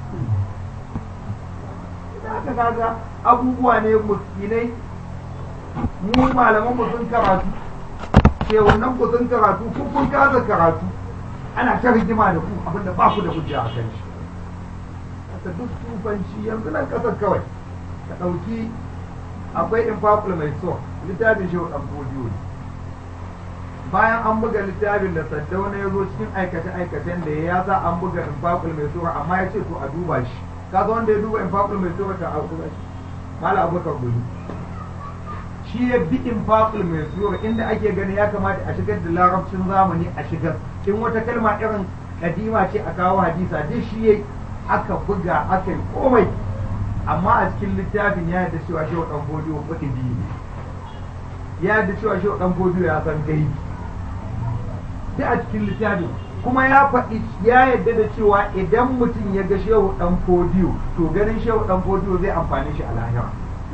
aka kaga abubuwa ne muskinai mu malaman mu sun karatu ke wannan ku sun karatu ku kun kaza karatu ana ta rigima da ku abinda ba ku da hujja a kan shi kasa duk tufanci yanzu nan kasar kawai ka ɗauki akwai infaqul mai so littafin shi dan bodiyo ne bayan an buga littafin da saddauna ya zo cikin aikace-aikacen da ya sa an buga infaqul mai sura amma ya ce to a duba shi ka zo wanda ya duba infaqul mai sura ta a duba shi mala abubakar gudu shi ya bi infaqul mai sura inda ake gani ya kamata a shigar da larabcin zamani a shigar in wata kalma irin kadima ce a kawo hadisa duk shi yayi aka buga aka yi komai amma a cikin littafin ya yadda cewa shi dan bodiyo kudi biyu ne ya yadda cewa shi dan bodiyo ya san gaibi sai a cikin littafin kuma ya faɗi ya yadda da cewa idan mutum ya ga shehu dan fodiyo to ganin shehu dan fodiyo zai amfani shi a lahira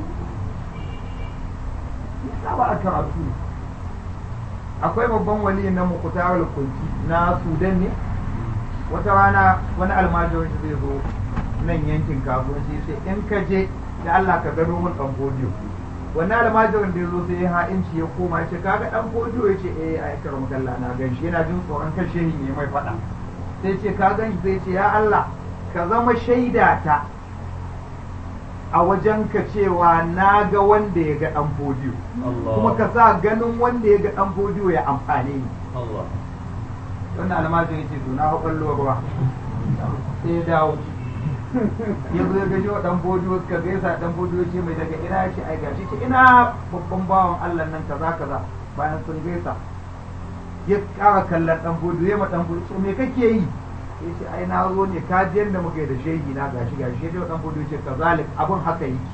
yasa ba a karatu ne akwai babban wali na mukutar kunci na sudan ne wata rana wani almajirin shi zai zo nan yankin kasuwanci sai in ka je da Allah ka gano mun dan fodiyo wannan almajirin da ya zo sai ya ha'inci ya koma ya ce kaga dan fodiyo ya ce eh a yakar makalla na gan shi yana jin tsoron kan shehin ya mai faɗa sai ce ka gan shi sai ce ya Allah ka zama shaida ta a wajen ka cewa na ga wanda ya ga dan fodiyo kuma ka sa ganin wanda ya ga dan fodiyo ya amfane ni wannan almajirin ya ce to na haƙwallo ruwa sai ya dawo ya zo ya gaji wa dan bodiyo suka gaisa dan bodiyo ce mai daga ina ya ce ai gashi ce ina babban bawan Allah nan kaza kaza bayan sun gaisa ya kara kallon dan bodiyo ya ma dan bodiyo ce me kake yi ya ce ai na zo ne ka ji yanda muke da shehi na gashi gashi ya dan bodiyo ce kazalik abun haka yake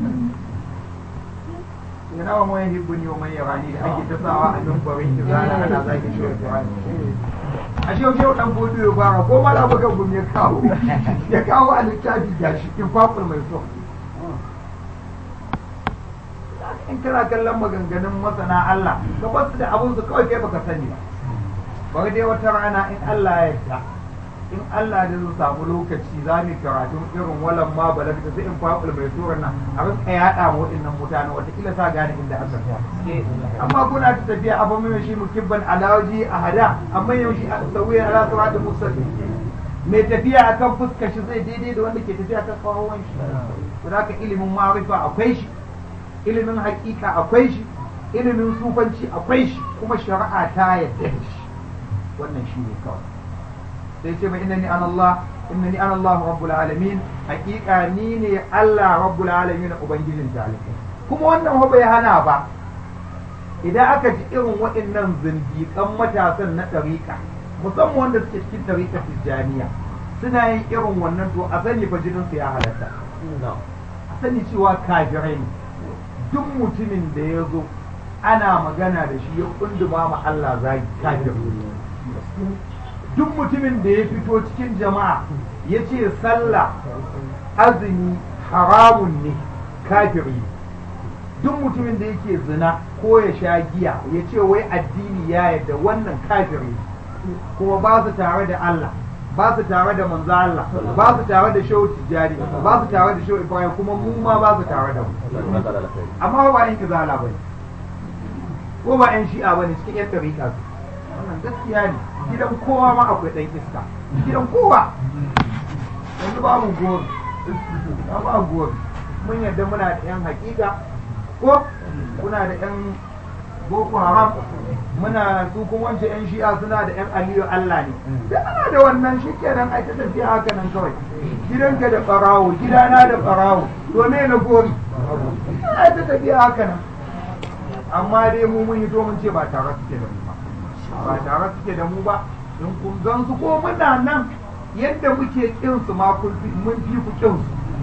yana wa mai hibbuni wa mai yarani da ake ta sawa a nan barin izana ana zaki shi wa a shi yau dan bodo ya fara ko mala baka gum ya kawo ya kawo a littafi gashi in kwakul mai so in kana kallon maganganun masana Allah ka basu da abun su kawai kai baka sani ba bari dai wata rana in Allah ya yarda in Allah da zai samu lokaci za mu karatu irin walan ma balagta sai in kwakul mai suran nan a rinka yaɗa mu waɗannan mutane watakila sa gane inda aka amma kuna ta tafiya abin mai shi mukibban alawaji a hada amma yau shi a sauya ala siratul mustaqim mai tafiya akan fuskar shi zai daidai da wanda ke tafiya kan kawon shi to haka ilimin ma'rifa akwai shi ilimin hakika akwai shi ilimin sufanci akwai shi kuma shari'a ta yadda da shi wannan shi ne kawai sai ce mai innani an Allah innani an Allah rabbul alamin hakika ni ne Allah rabbul alamin ubangijin talibai kuma wannan ba bai hana ba idan aka ji irin waɗannan zindiƙan matasan na ɗariƙa musamman wanda suke cikin ɗariƙa tijjaniya suna yin irin wannan to a sani fa jinin su ya halatta a sani cewa kafirai ne duk mutumin da ya zo ana magana da shi ya kunduma ma Allah zagi kafir duk mutumin da ya fito cikin jama'a ya ce sallah azumi haramun ne kafiri duk mutumin da yake zina ko ya sha giya ya ce wai addini ya yadda wannan kafiri kuma ba su tare da Allah ba su tare da manzo Allah ba su tare da shehu tijari ba su tare da shehu ibrahim kuma mu ma ba su tare da mu amma ba yan kizala bane ko ba yan shi'a bane cikin yan tariqa wannan gaskiya ne gidan kowa ma akwai dan iska gidan kowa yanzu ba mu gori ba gori mun yadda muna da yan hakika ko kuna da yan boko haram muna su kuma wancan yan shi'a suna da yan aliyu Allah ne da ana da wannan shi kenan ai ta tafiya haka nan kawai gidanka da barawo gidana da barawo to me na gori ai ta tafiya haka nan amma dai mu mun yi to mun ce ba tare suke da mu ba ba tare suke da mu ba in kun gan su ko muna nan yadda muke kin su ma mun fi ku kin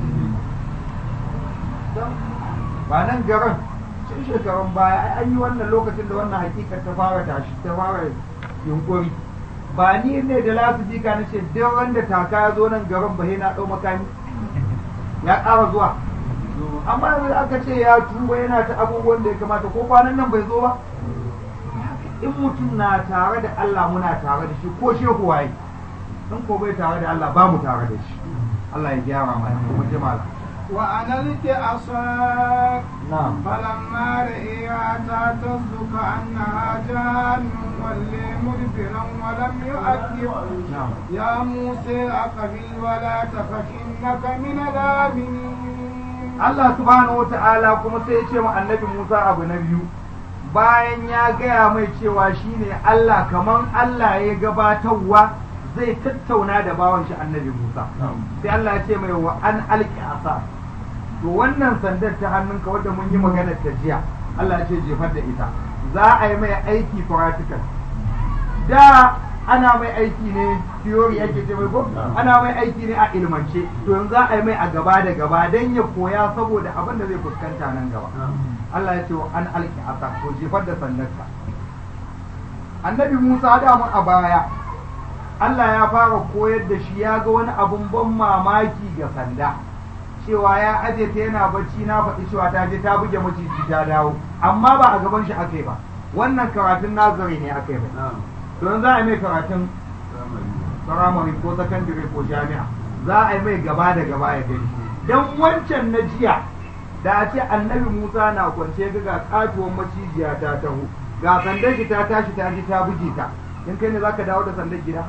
su ba nan garin cikin shekarun baya an yi wannan lokacin da wannan hakikar ta fara tashi ta fara yunkuri ba ni ne da lasifika na ce duk wanda taka ya zo nan garin ba na ɗau makami ya ƙara zuwa amma yanzu aka ce ya tuba yana ta abubuwan da ya kamata ko kwanan nan bai zo ba in mutum na tare da Allah muna tare da shi ko shehu waye in ko bai tare da Allah ba mu tare da shi Allah ya gyara mana kuma jama'a وأنا لك أصاك na'am فلما رئيها تهتز كأنها جان ولي مدبرا ولم يؤكد na'am يا موسى أقبل ولا تخف إنك من الآمنين Allah subhanahu wa ta'ala kuma sai ya ce wa annabi Musa abu na biyu bayan ya gaya mai cewa shine Allah kaman Allah ya gabatarwa zai tattauna da bawan shi annabi Musa sai Allah ya ce mai wa an alki asa to wannan sandar ta hannunka wadda mun yi magana ta jiya Allah ya ce jefar da ita za a yi mai aiki practical da ana mai aiki ne theory yake ce mai ko ana mai aiki ne a ilmance to yanzu za a yi mai a gaba da gaba dan ya koya saboda abin da zai fuskanta nan gaba Allah ya ce wa an alki asa to jefar da sandarka annabi Musa da mun a baya Allah ya fara koyar da shi ya ga wani abun ban mamaki ga sanda cewa ya aje ta yana bacci na faɗi cewa ta je ta buge maciji ta dawo amma ba a gaban shi aka yi ba wannan karatun nazari ne aka yi ba don za a yi mai karatun firamare ko sakandare ko jami'a za a yi mai gaba da gaba ya gani don wancan na jiya da a ce annabi musa na kwance ga ga katuwar macijiya ta taho ga sandar shi ta tashi ta ji ta buge ta in kai ne za ka dawo da sandar gida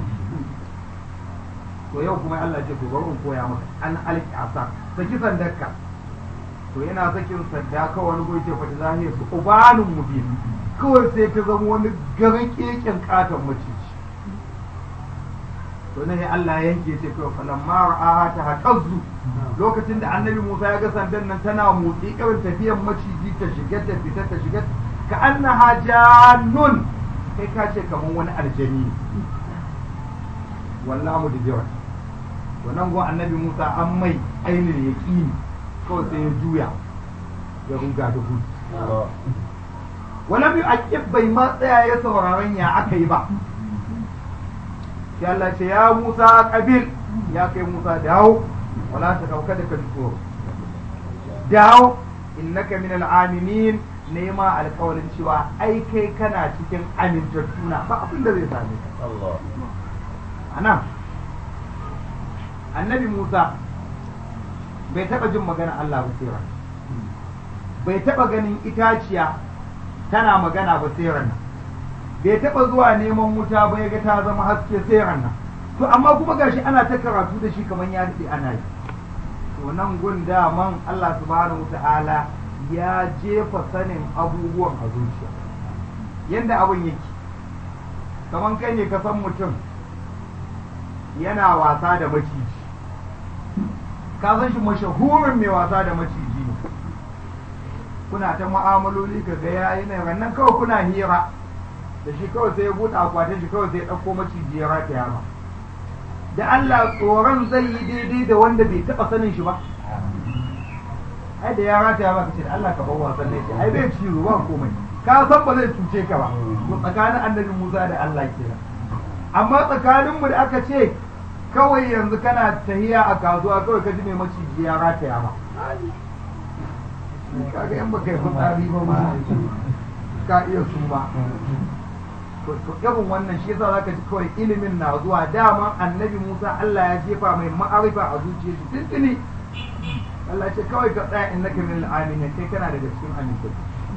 to yau kuma Allah ce to bari in koya maka an alki asa saki sandarka to yana sakin sanda kawai wani goyi ce fata zahiyar su ubanin mubin kawai sai ta zama wani garin keken katon maciji to ne Allah ya yanke ce kawai falan mara aha ta haƙazzu lokacin da annabi Musa ya ga sandan nan tana motsi irin tafiyar maciji ta shiga ta fita ta shiga ka annaha jannun kai ka ce kamar wani aljani ne wallahu da to nan gon annabi Musa an mai ainihin yaqini kawai sai ya juya ya ruga da gudu wala bi aqib bai ma tsaya ya sauraron ya aka yi ba sai Allah ce ya Musa qabil ya kai Musa dawo wala ta dauka da kan tsoro dawo innaka min al-aminin nema alƙawarin cewa ai kai kana cikin amintattuna ba abin da zai same ka anan annabi Musa bai taɓa jin magana Allah ba sai bai taɓa ganin itaciya tana magana ba sai nan bai taɓa zuwa neman wuta ba ya ga ta zama haske sai nan to amma kuma gashi ana ta karatu da shi kamar ya daɗe ana yi to nan gun daman Allah subhanahu ta'ala ya jefa sanin abubuwan a zuciya yanda abin yake kamar kai ne ka san mutum yana wasa da maciji ka san shi mashahurin mai wasa da maciji ne kuna ta mu'amaloli ka ga yayi ne rannan kawai kuna hira da shi kawai sai ya buɗe akwatin shi kawai sai ya ɗauko maciji ya rataya ba da Allah tsoron zai yi daidai da wanda bai taɓa sanin shi ba ai da ya rataya ba ka ce da Allah ka bar wasan ne ai bai cizo ba komai ka san ba zai cuce ka ba to tsakanin annabi Musa da Allah kenan amma tsakaninmu da aka ce kawai yanzu kana tahiya a kasuwa kawai ka ji mai maciji ya rataya ba kaga yan baka yi fitsari ba ma ka iya su ba to irin wannan shi yasa zaka ji kawai ilimin na zuwa dama annabi Musa Allah ya jefa mai ma'arifa a zuciyar shi tuntuni Allah ce kawai ka tsaya innaka min al-aminin kai kana daga cikin amintattu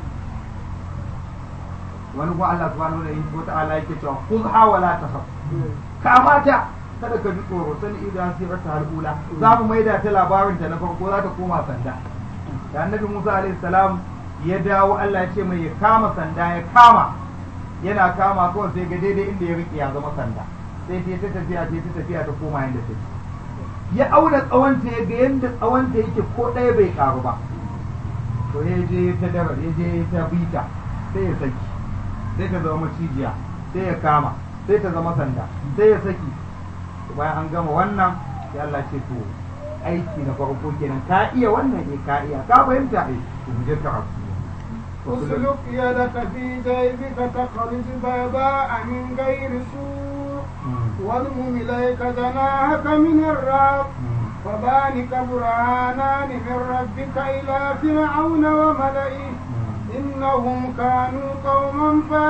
wani ko Allah subhanahu wa ta'ala yake cewa khudha wa la takhaf kamata kada ka ji tsoro sani idan sirar ta halula za mu maida ta labarin ta na farko za ta koma sanda da annabi Musa alaihi salam ya dawo Allah ya ce mai ya kama sanda ya kama yana kama kawai sai ga daidai inda ya riƙe ya zama sanda sai ta ta tafiya ta ta tafiya ta koma yanda take ya auna tsawonta ya ga yanda tsawonta yake ko ɗaya bai karu ba to ya je ta dara ya je ta bita sai ya saki sai ta zama macijiya sai ya kama sai ta zama sanda sai ya saki bayan an gama wannan sai Allah ce to aiki na farko kenan ka iya wannan eh ka iya ka fahimta eh to mu je ka اسلك يدك في جيبك تخرج بيضاء من غير سوء واضمم إليك جناحك من الرعب فذلك برهانان من ربك إلى فرعون وملئه إنهم كانوا قوما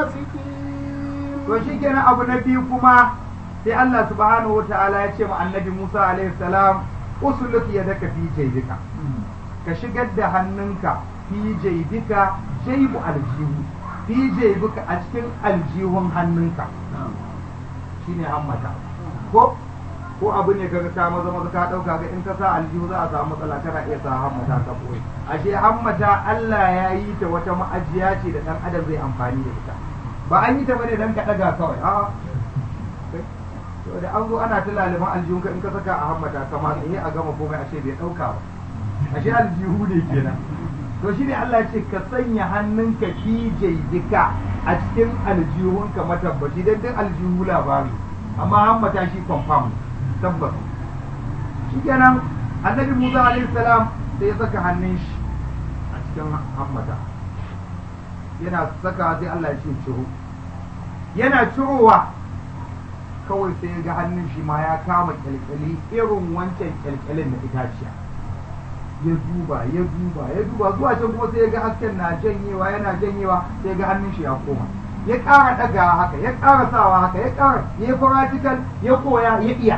فاسقين to shi kenan abu na biyu kuma sai Allah subhanahu wa ta'ala ya ce ma annabi Musa alaihi salam usuluk yadaka fi jaybika ka shigar da hannunka fi jaybika jaybu aljihu fi jaybika a cikin aljihun hannunka shine hammata ko ko abu ne kaga ka maza maza ka dauka ga in ka sa aljihu za a samu matsala kana iya sa hammata ka boye ashe hammata Allah ya yi ta wata ma'ajiya ce da dan adam zai amfani da ita ba an yi ta bane dan ka daga kawai a to da an zo ana ta laliban aljihunka in ka saka a hammata kama sai a gama komai ashe bai dauka ba ashe aljihu ne kenan to shine Allah ya ce ka sanya hannunka fi jaydika a cikin aljihunka matabbaci dan duk aljihu labari amma hammata shi confirm tabbas shikenan annabi Musa alaihi salam sai ya saka hannun shi a cikin hammata yana saka sai Allah ya ce ciro yana cirowa kawai sai ya ga hannun shi ma ya kama kyalkyali irin wancan kyalkyalin na itaciya ya duba ya duba ya duba zuwa can kuma sai ya ga hasken na janyewa yana janyewa sai ya ga hannun shi ya koma ya ƙara ɗaga haka ya ƙara sawa haka ya ƙara ya yi practical ya koya ya iya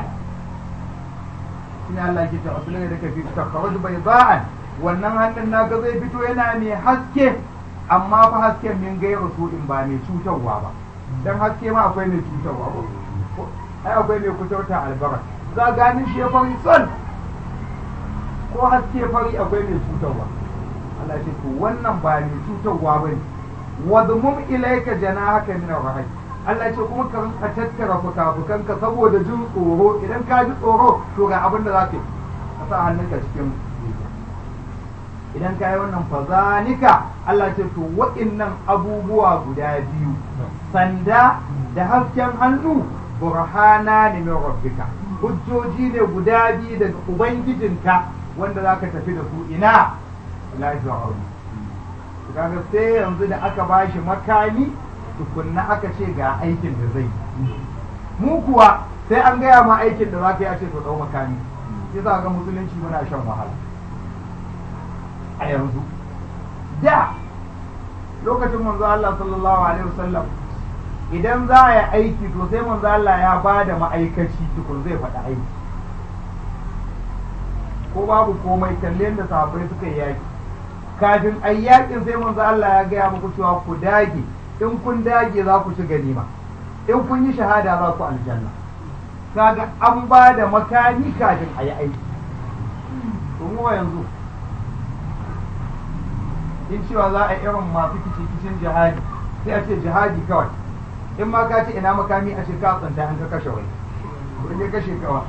shine Allah ke ta asulun da ka fi takharaj bai ba'an wannan hannun naka zai fito yana mai haske amma fa hasken min gairu su'in ba mai cutarwa ba dan haske ma akwai mai cutarwa ba ai akwai mai kuturta albara za ganin shi ya fari son ko haske fari akwai mai cutarwa Allah ce to wannan ba mai cutarwa ba ne wadmum ilaika janahaka min rahai Allah ce kuma ka rinka tattara fuka-fukanka saboda jin tsoro idan ka ji tsoro to ga abin da za ka yi ka sa hannunka cikin idan ka yi wannan fazanika Allah ce to waɗannan abubuwa guda biyu sanda da hasken hannu burhana ne min rabbika hujjoji ne guda biyu daga ubangijinka wanda za ka tafi da su ina ila fir'aun kaga sai yanzu da aka bashi makami tukunna aka ce ga aikin da zai mu kuwa sai an gaya ma aikin da za ka yi a ce to dau makami sai za ga musulunci muna shan wahala a yanzu da lokacin manzo Allah sallallahu alaihi wasallam idan za a yi aiki to sai manzo Allah ya ba da ma'aikaci tukun zai faɗi aiki ko babu komai kalle da sahabbai suka yi yaki kafin a yakin sai manzo Allah ya gaya muku cewa ku dage in kun dage za ku ci ganima in kun yi shahada za ku aljanna kaga an ba da makami kafin a yi aiki to mu yanzu in cewa za a irin masu kicin jihadi sai a ce jihadi kawai in ma ka ce ina makami a ce ka tsanta an ka kashe wai in ya kashe kawa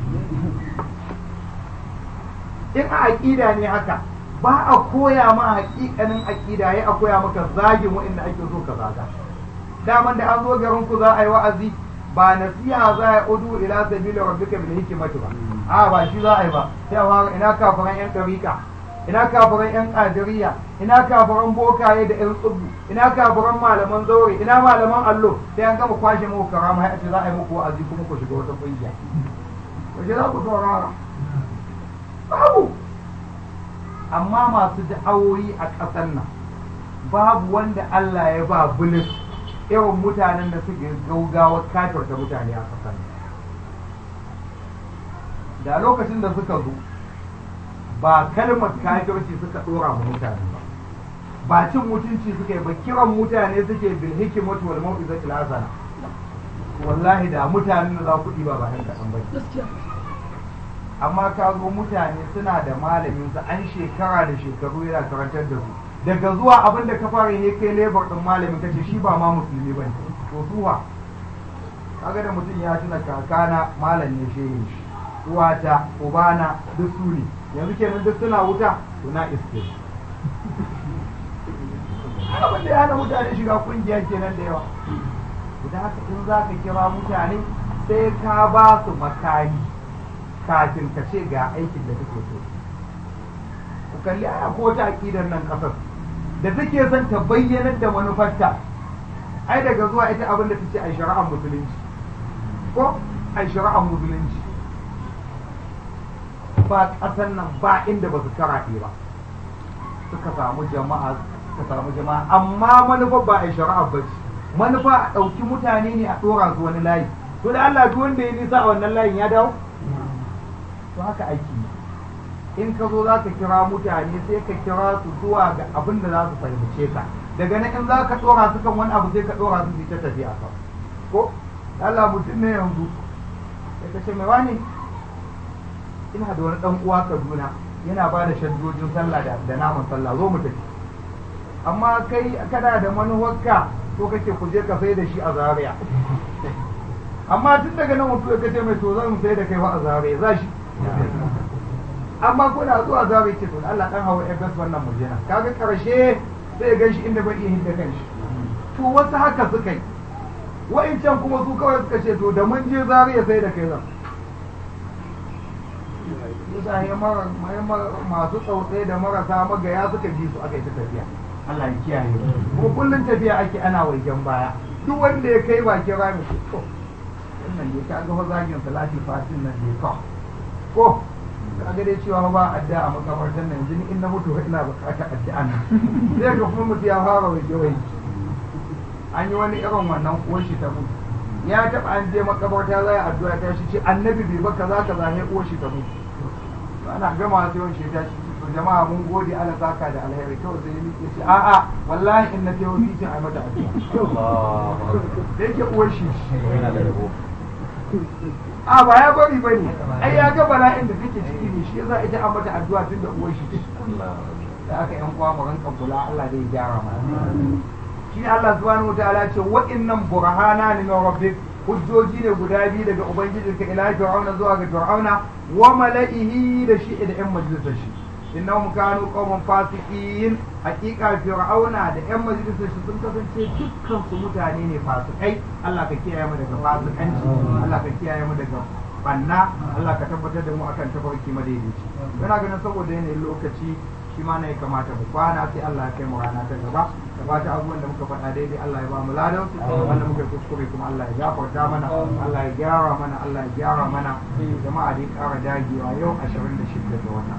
in a aƙida ne haka ba a koya ma haƙiƙanin aƙida ya a koya maka zagin waɗanda ake so ka zaga daman da an zo garin ku za a yi wa'azi ba nasiha za a udu ila sabila rabbika bil hikmati ba a ba shi za a yi ba sai a ina kafiran yan dariƙa ina kafiran yan qadiriyya ina kafiran bokaye da yan tsubbu ina kafiran malaman zaure ina malaman allo sai an gama kwashe muku karama ya ce za a yi muku wa'azi kuma ku shiga wata kungiya wace za ku saurara babu amma masu da'awoyi a ƙasar nan babu wanda Allah ya ba bulis irin mutanen da suke gaugawa kafirta mutane a ƙasar da lokacin da suka zo ba kalmar kafirci suka ɗora mu mutane ba ba cin mutunci suka yi ba kiran mutane suke bil hikimatu wal mau'izatil hasana wallahi da mutanen da za ku ɗiba ba ɗan kaɗan ba amma ka zo mutane suna da malamin su an shekara da shekaru yana karantar da su daga zuwa abin da ka fara ne kai lebar din malamin kace shi ba ma musulmi bane to suwa kaga da mutum ya tuna kakana malam ne shehin shi uwata ubana duk su ne yanzu kenan duk suna wuta to na iske abin da ya hana mutane shiga kungiya kenan da yawa da haka in za ka kira mutane sai ka ba su makami kafin ka ce ga aikin da kake so ku kalli aya ko ta aqidar nan kasar da take son ta bayyanar da manufarta ai daga zuwa ita abin da tace ai shari'ar musulunci ko ai shari'ar musulunci ba ƙasan nan ba inda ba su karaɗe ba suka samu jama'a suka samu jama'a amma manufa ba a yi shari'a ba ce manufa a ɗauki mutane ne a ɗora su wani layi to da Allah duk wanda ya nisa a wannan layin ya dawo to haka aiki in ka zo za ka kira mutane sai ka kira su zuwa ga abin da za su fahimce ka daga nan in za ka ɗora su kan wani abu sai ka ɗora su su ta tafiya kan ko Allah mutum ne yanzu sai ka ce mai wani ina da wani ɗan uwa Kaduna yana ba da shaddojin sallah da da naman sallah zo mu tafi amma kai kana da manuwarka to kake ku je ka sai da shi a Zaria amma tun daga nan mutum ya ce mai to zan sai da kai wa a Zaria za shi amma kuna zuwa Zaria ce to Allah dan hawa FS wannan mu jena kaga karshe sai ya gan shi inda bai iya hinda kanshi to wasu haka suka yi wa'incan kuma su kawai suka ce to da mun je Zaria sai da kai zan mutane masu tsautsaye da marasa magaya suka ji su aka yi ta tafiya Allah ya kiyaye kuma kullum tafiya ake ana waigen baya duk wanda ya kai bakin rami ko to wannan ne ka ga zagin salati fatin nan ne ko ko ka ga dai cewa ba addu'a a makabartar nan yanzu ni in na mutu ina bukatar addu'a nan sai ga kuma mutu ya fara waje waje an yi wani irin wannan uwar shi ta mutu ya taba an je makabarta za a addu'a ta shi ce annabi bai ba kaza kaza ne uwar shi ta mutu ana gama sai wani sheta shi to jama'a mun gode ala saka da alheri kawai sai ya ce a'a wallahi in na tayo titin ai mata addu'a da yake uwar shi a ba ya bari bane ai ya ga bala'in da take ciki ne shi yasa ita an mata addu'a tun da uwar shi da aka yan kwa mu ranka kula Allah zai gyara mana shi Allah subhanahu wataala ce wa'innan burhana ne na rabbik hujjoji ne guda biyu daga ubangijinka ila fir'auna zuwa ga fir'auna wa mala'ihi da shi da yan majalisar shi innahum kanu qauman fasiqin haqiqa fir'auna da yan majalisar shi sun kasance dukkan su mutane ne fasikai Allah ka kiyaye mu daga fasikanci Allah ka kiyaye mu daga banna Allah ka tabbatar da mu akan tafarki madaidaici yana ganin saboda yanayin lokaci shi ma ne kamata mu kwana sai Allah ya kai mu rana ta gaba da fata abubuwan da muka faɗa daidai Allah ya ba mu ladan su wanda muka kuskure kuma Allah ya gafarta mana Allah ya gyara mana Allah ya gyara mana jama'a dai ƙara dagewa yau 26 ga wata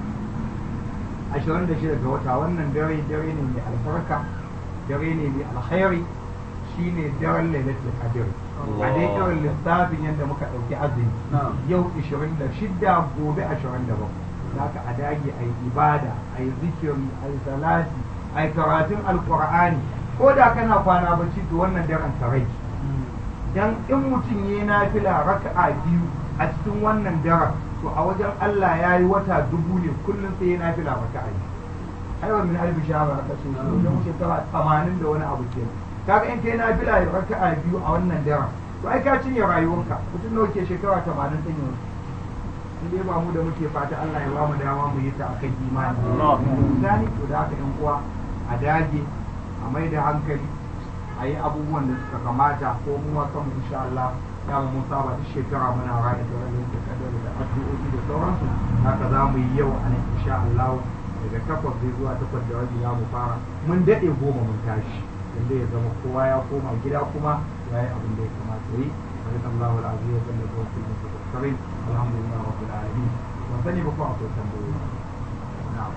26 ga wata wannan dare dare ne mai albarka dare ne mai alkhairi shine daren lailatul qadr a dai irin lissafin yadda muka ɗauki azumi yau 26 gobe 27 zaka a dage a yi ibada a yi zikiri a yi salati a yi karatun alkur'ani ko da kana kwana bacci to wannan daren sarai dan in mutum ya na fila raka'a biyu a cikin wannan daren to a wajen Allah ya yi wata dubu ne kullum sai ya na fila raka'a biyu aiwa min alfi shahara aka ce shi don shekara tamanin da wani abu kenan kaga in kai na fila raka'a biyu a wannan daren to ai ka cinye rayuwarka mutum nawa ke shekara tamanin ɗin yanzu in dai ba mu da muke fata Allah ya ba mu dama mu yi ta akan imani gani to da haka yan uwa a dage a mai da hankali a yi abubuwan da suka kamata ko mu ma kanmu insha Allah ya mu saba duk shekara muna raya da wani da kadar da addu'o'i da sauransu haka za mu yi yau a nan insha Allah daga takwas zai zuwa takwas da rabi za mu fara mun daɗe goma mun tashi inda ya zama kowa ya koma gida kuma ya yi abin da ya kamata yi بارك الله العظيم وجل في المتذكرين الحمد لله رب العالمين وثاني بكم أقول تنبوه نعم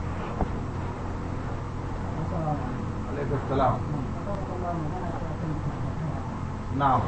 عليك السلام نعم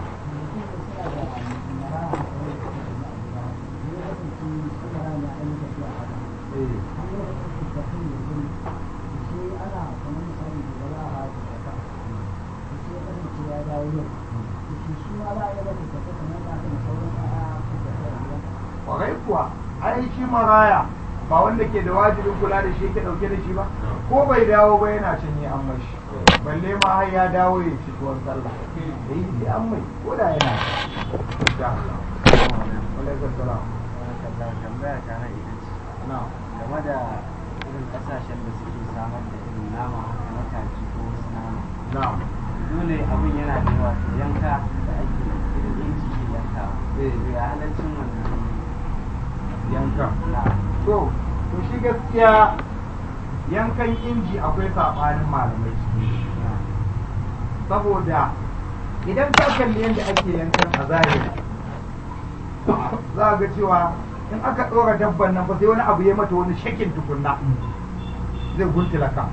kwarai kuwa ai shi maraya ba wanda ke da wajibin kula da shi ke dauke da shi ba ko bai dawo ba yana cinye an mashi balle ma har ya dawo ya ci tuwon sallah da yi sai an mai ko da yana insha Allah alaikum salam tambaya ta na ita ce na game da irin kasashen da suke samar da irin nama haka na kaji ko wasu nama na dole abin yana da yawa to yanka da ake irin inji ke yanka Eh. to ya halaccin wannan yankan na to to shi gaskiya yankan inji akwai sabanin malamai ciki saboda idan ka kalli yadda ake yankan a zahiri za ga cewa in aka ɗora dabban nan ba sai wani abu ya mata wani shakin tukunna zai guntula ka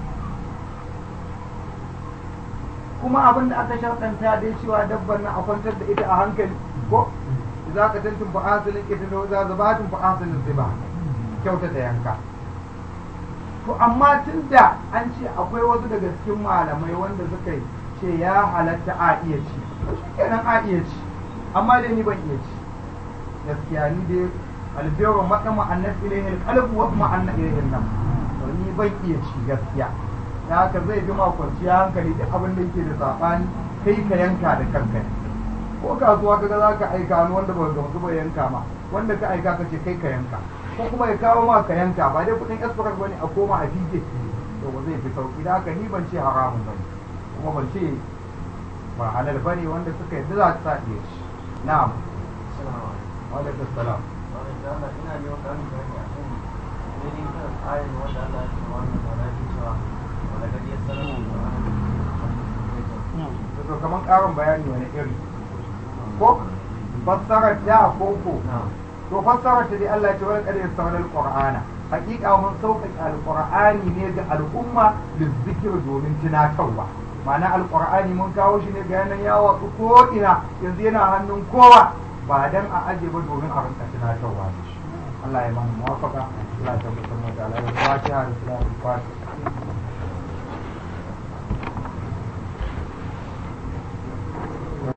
kuma abin da aka sharɗanta dai cewa dabban nan a kwantar da ita a hankali ko za ka tantin fa asalin ita da za zabatin fa asalin sai ba kyauta da yanka to amma tun da an ce akwai wasu daga cikin malamai wanda suka yi ce ya halatta a iya ci kenan a iya ci amma dai ni ban iya ci gaskiya ni dai albiru maɗama annas ilayhi alqalbu wa ma'anna ilayhi nam to ni ban iya ci gaskiya da haka zai bi ma kwanciya hankali duk abin da yake da sabani kai ka yanka da kanka ko kasuwa kaga za ka aika wani wanda ba gamsu ba yanka ma wanda ka aika ka ce kai ka yanka ko kuma ya kawo ma ka yanka ba dai kudin express bane a koma a fije to ba zai fi sauki da haka ni ban ce haramun bane kuma ban ce ba halal bane wanda suka yi za ta iya ci na'am wa alaikum salam ina neman ƙarin bayani a kan daidai kan tsarin wanda Allah ya ce wannan ba na ji cewa wanda gari ya sanar da to kamar karin bayani wani iri ko fassarar da ko ko to fassarar ta dai Allah ya ce wani kadai sauran alqur'ana hakika mun sauƙaƙe alqur'ani ne ga al'umma lizzikir domin tunatarwa ma'ana alqur'ani mun kawo shi ne ga yanan ya watsu ko ina yanzu yana hannun kowa ba dan a aje ba domin a rinka tunatarwa da shi Allah ya mana muwafaka Allah ya tabbatar mu da alaihi fatiha da salatul fatiha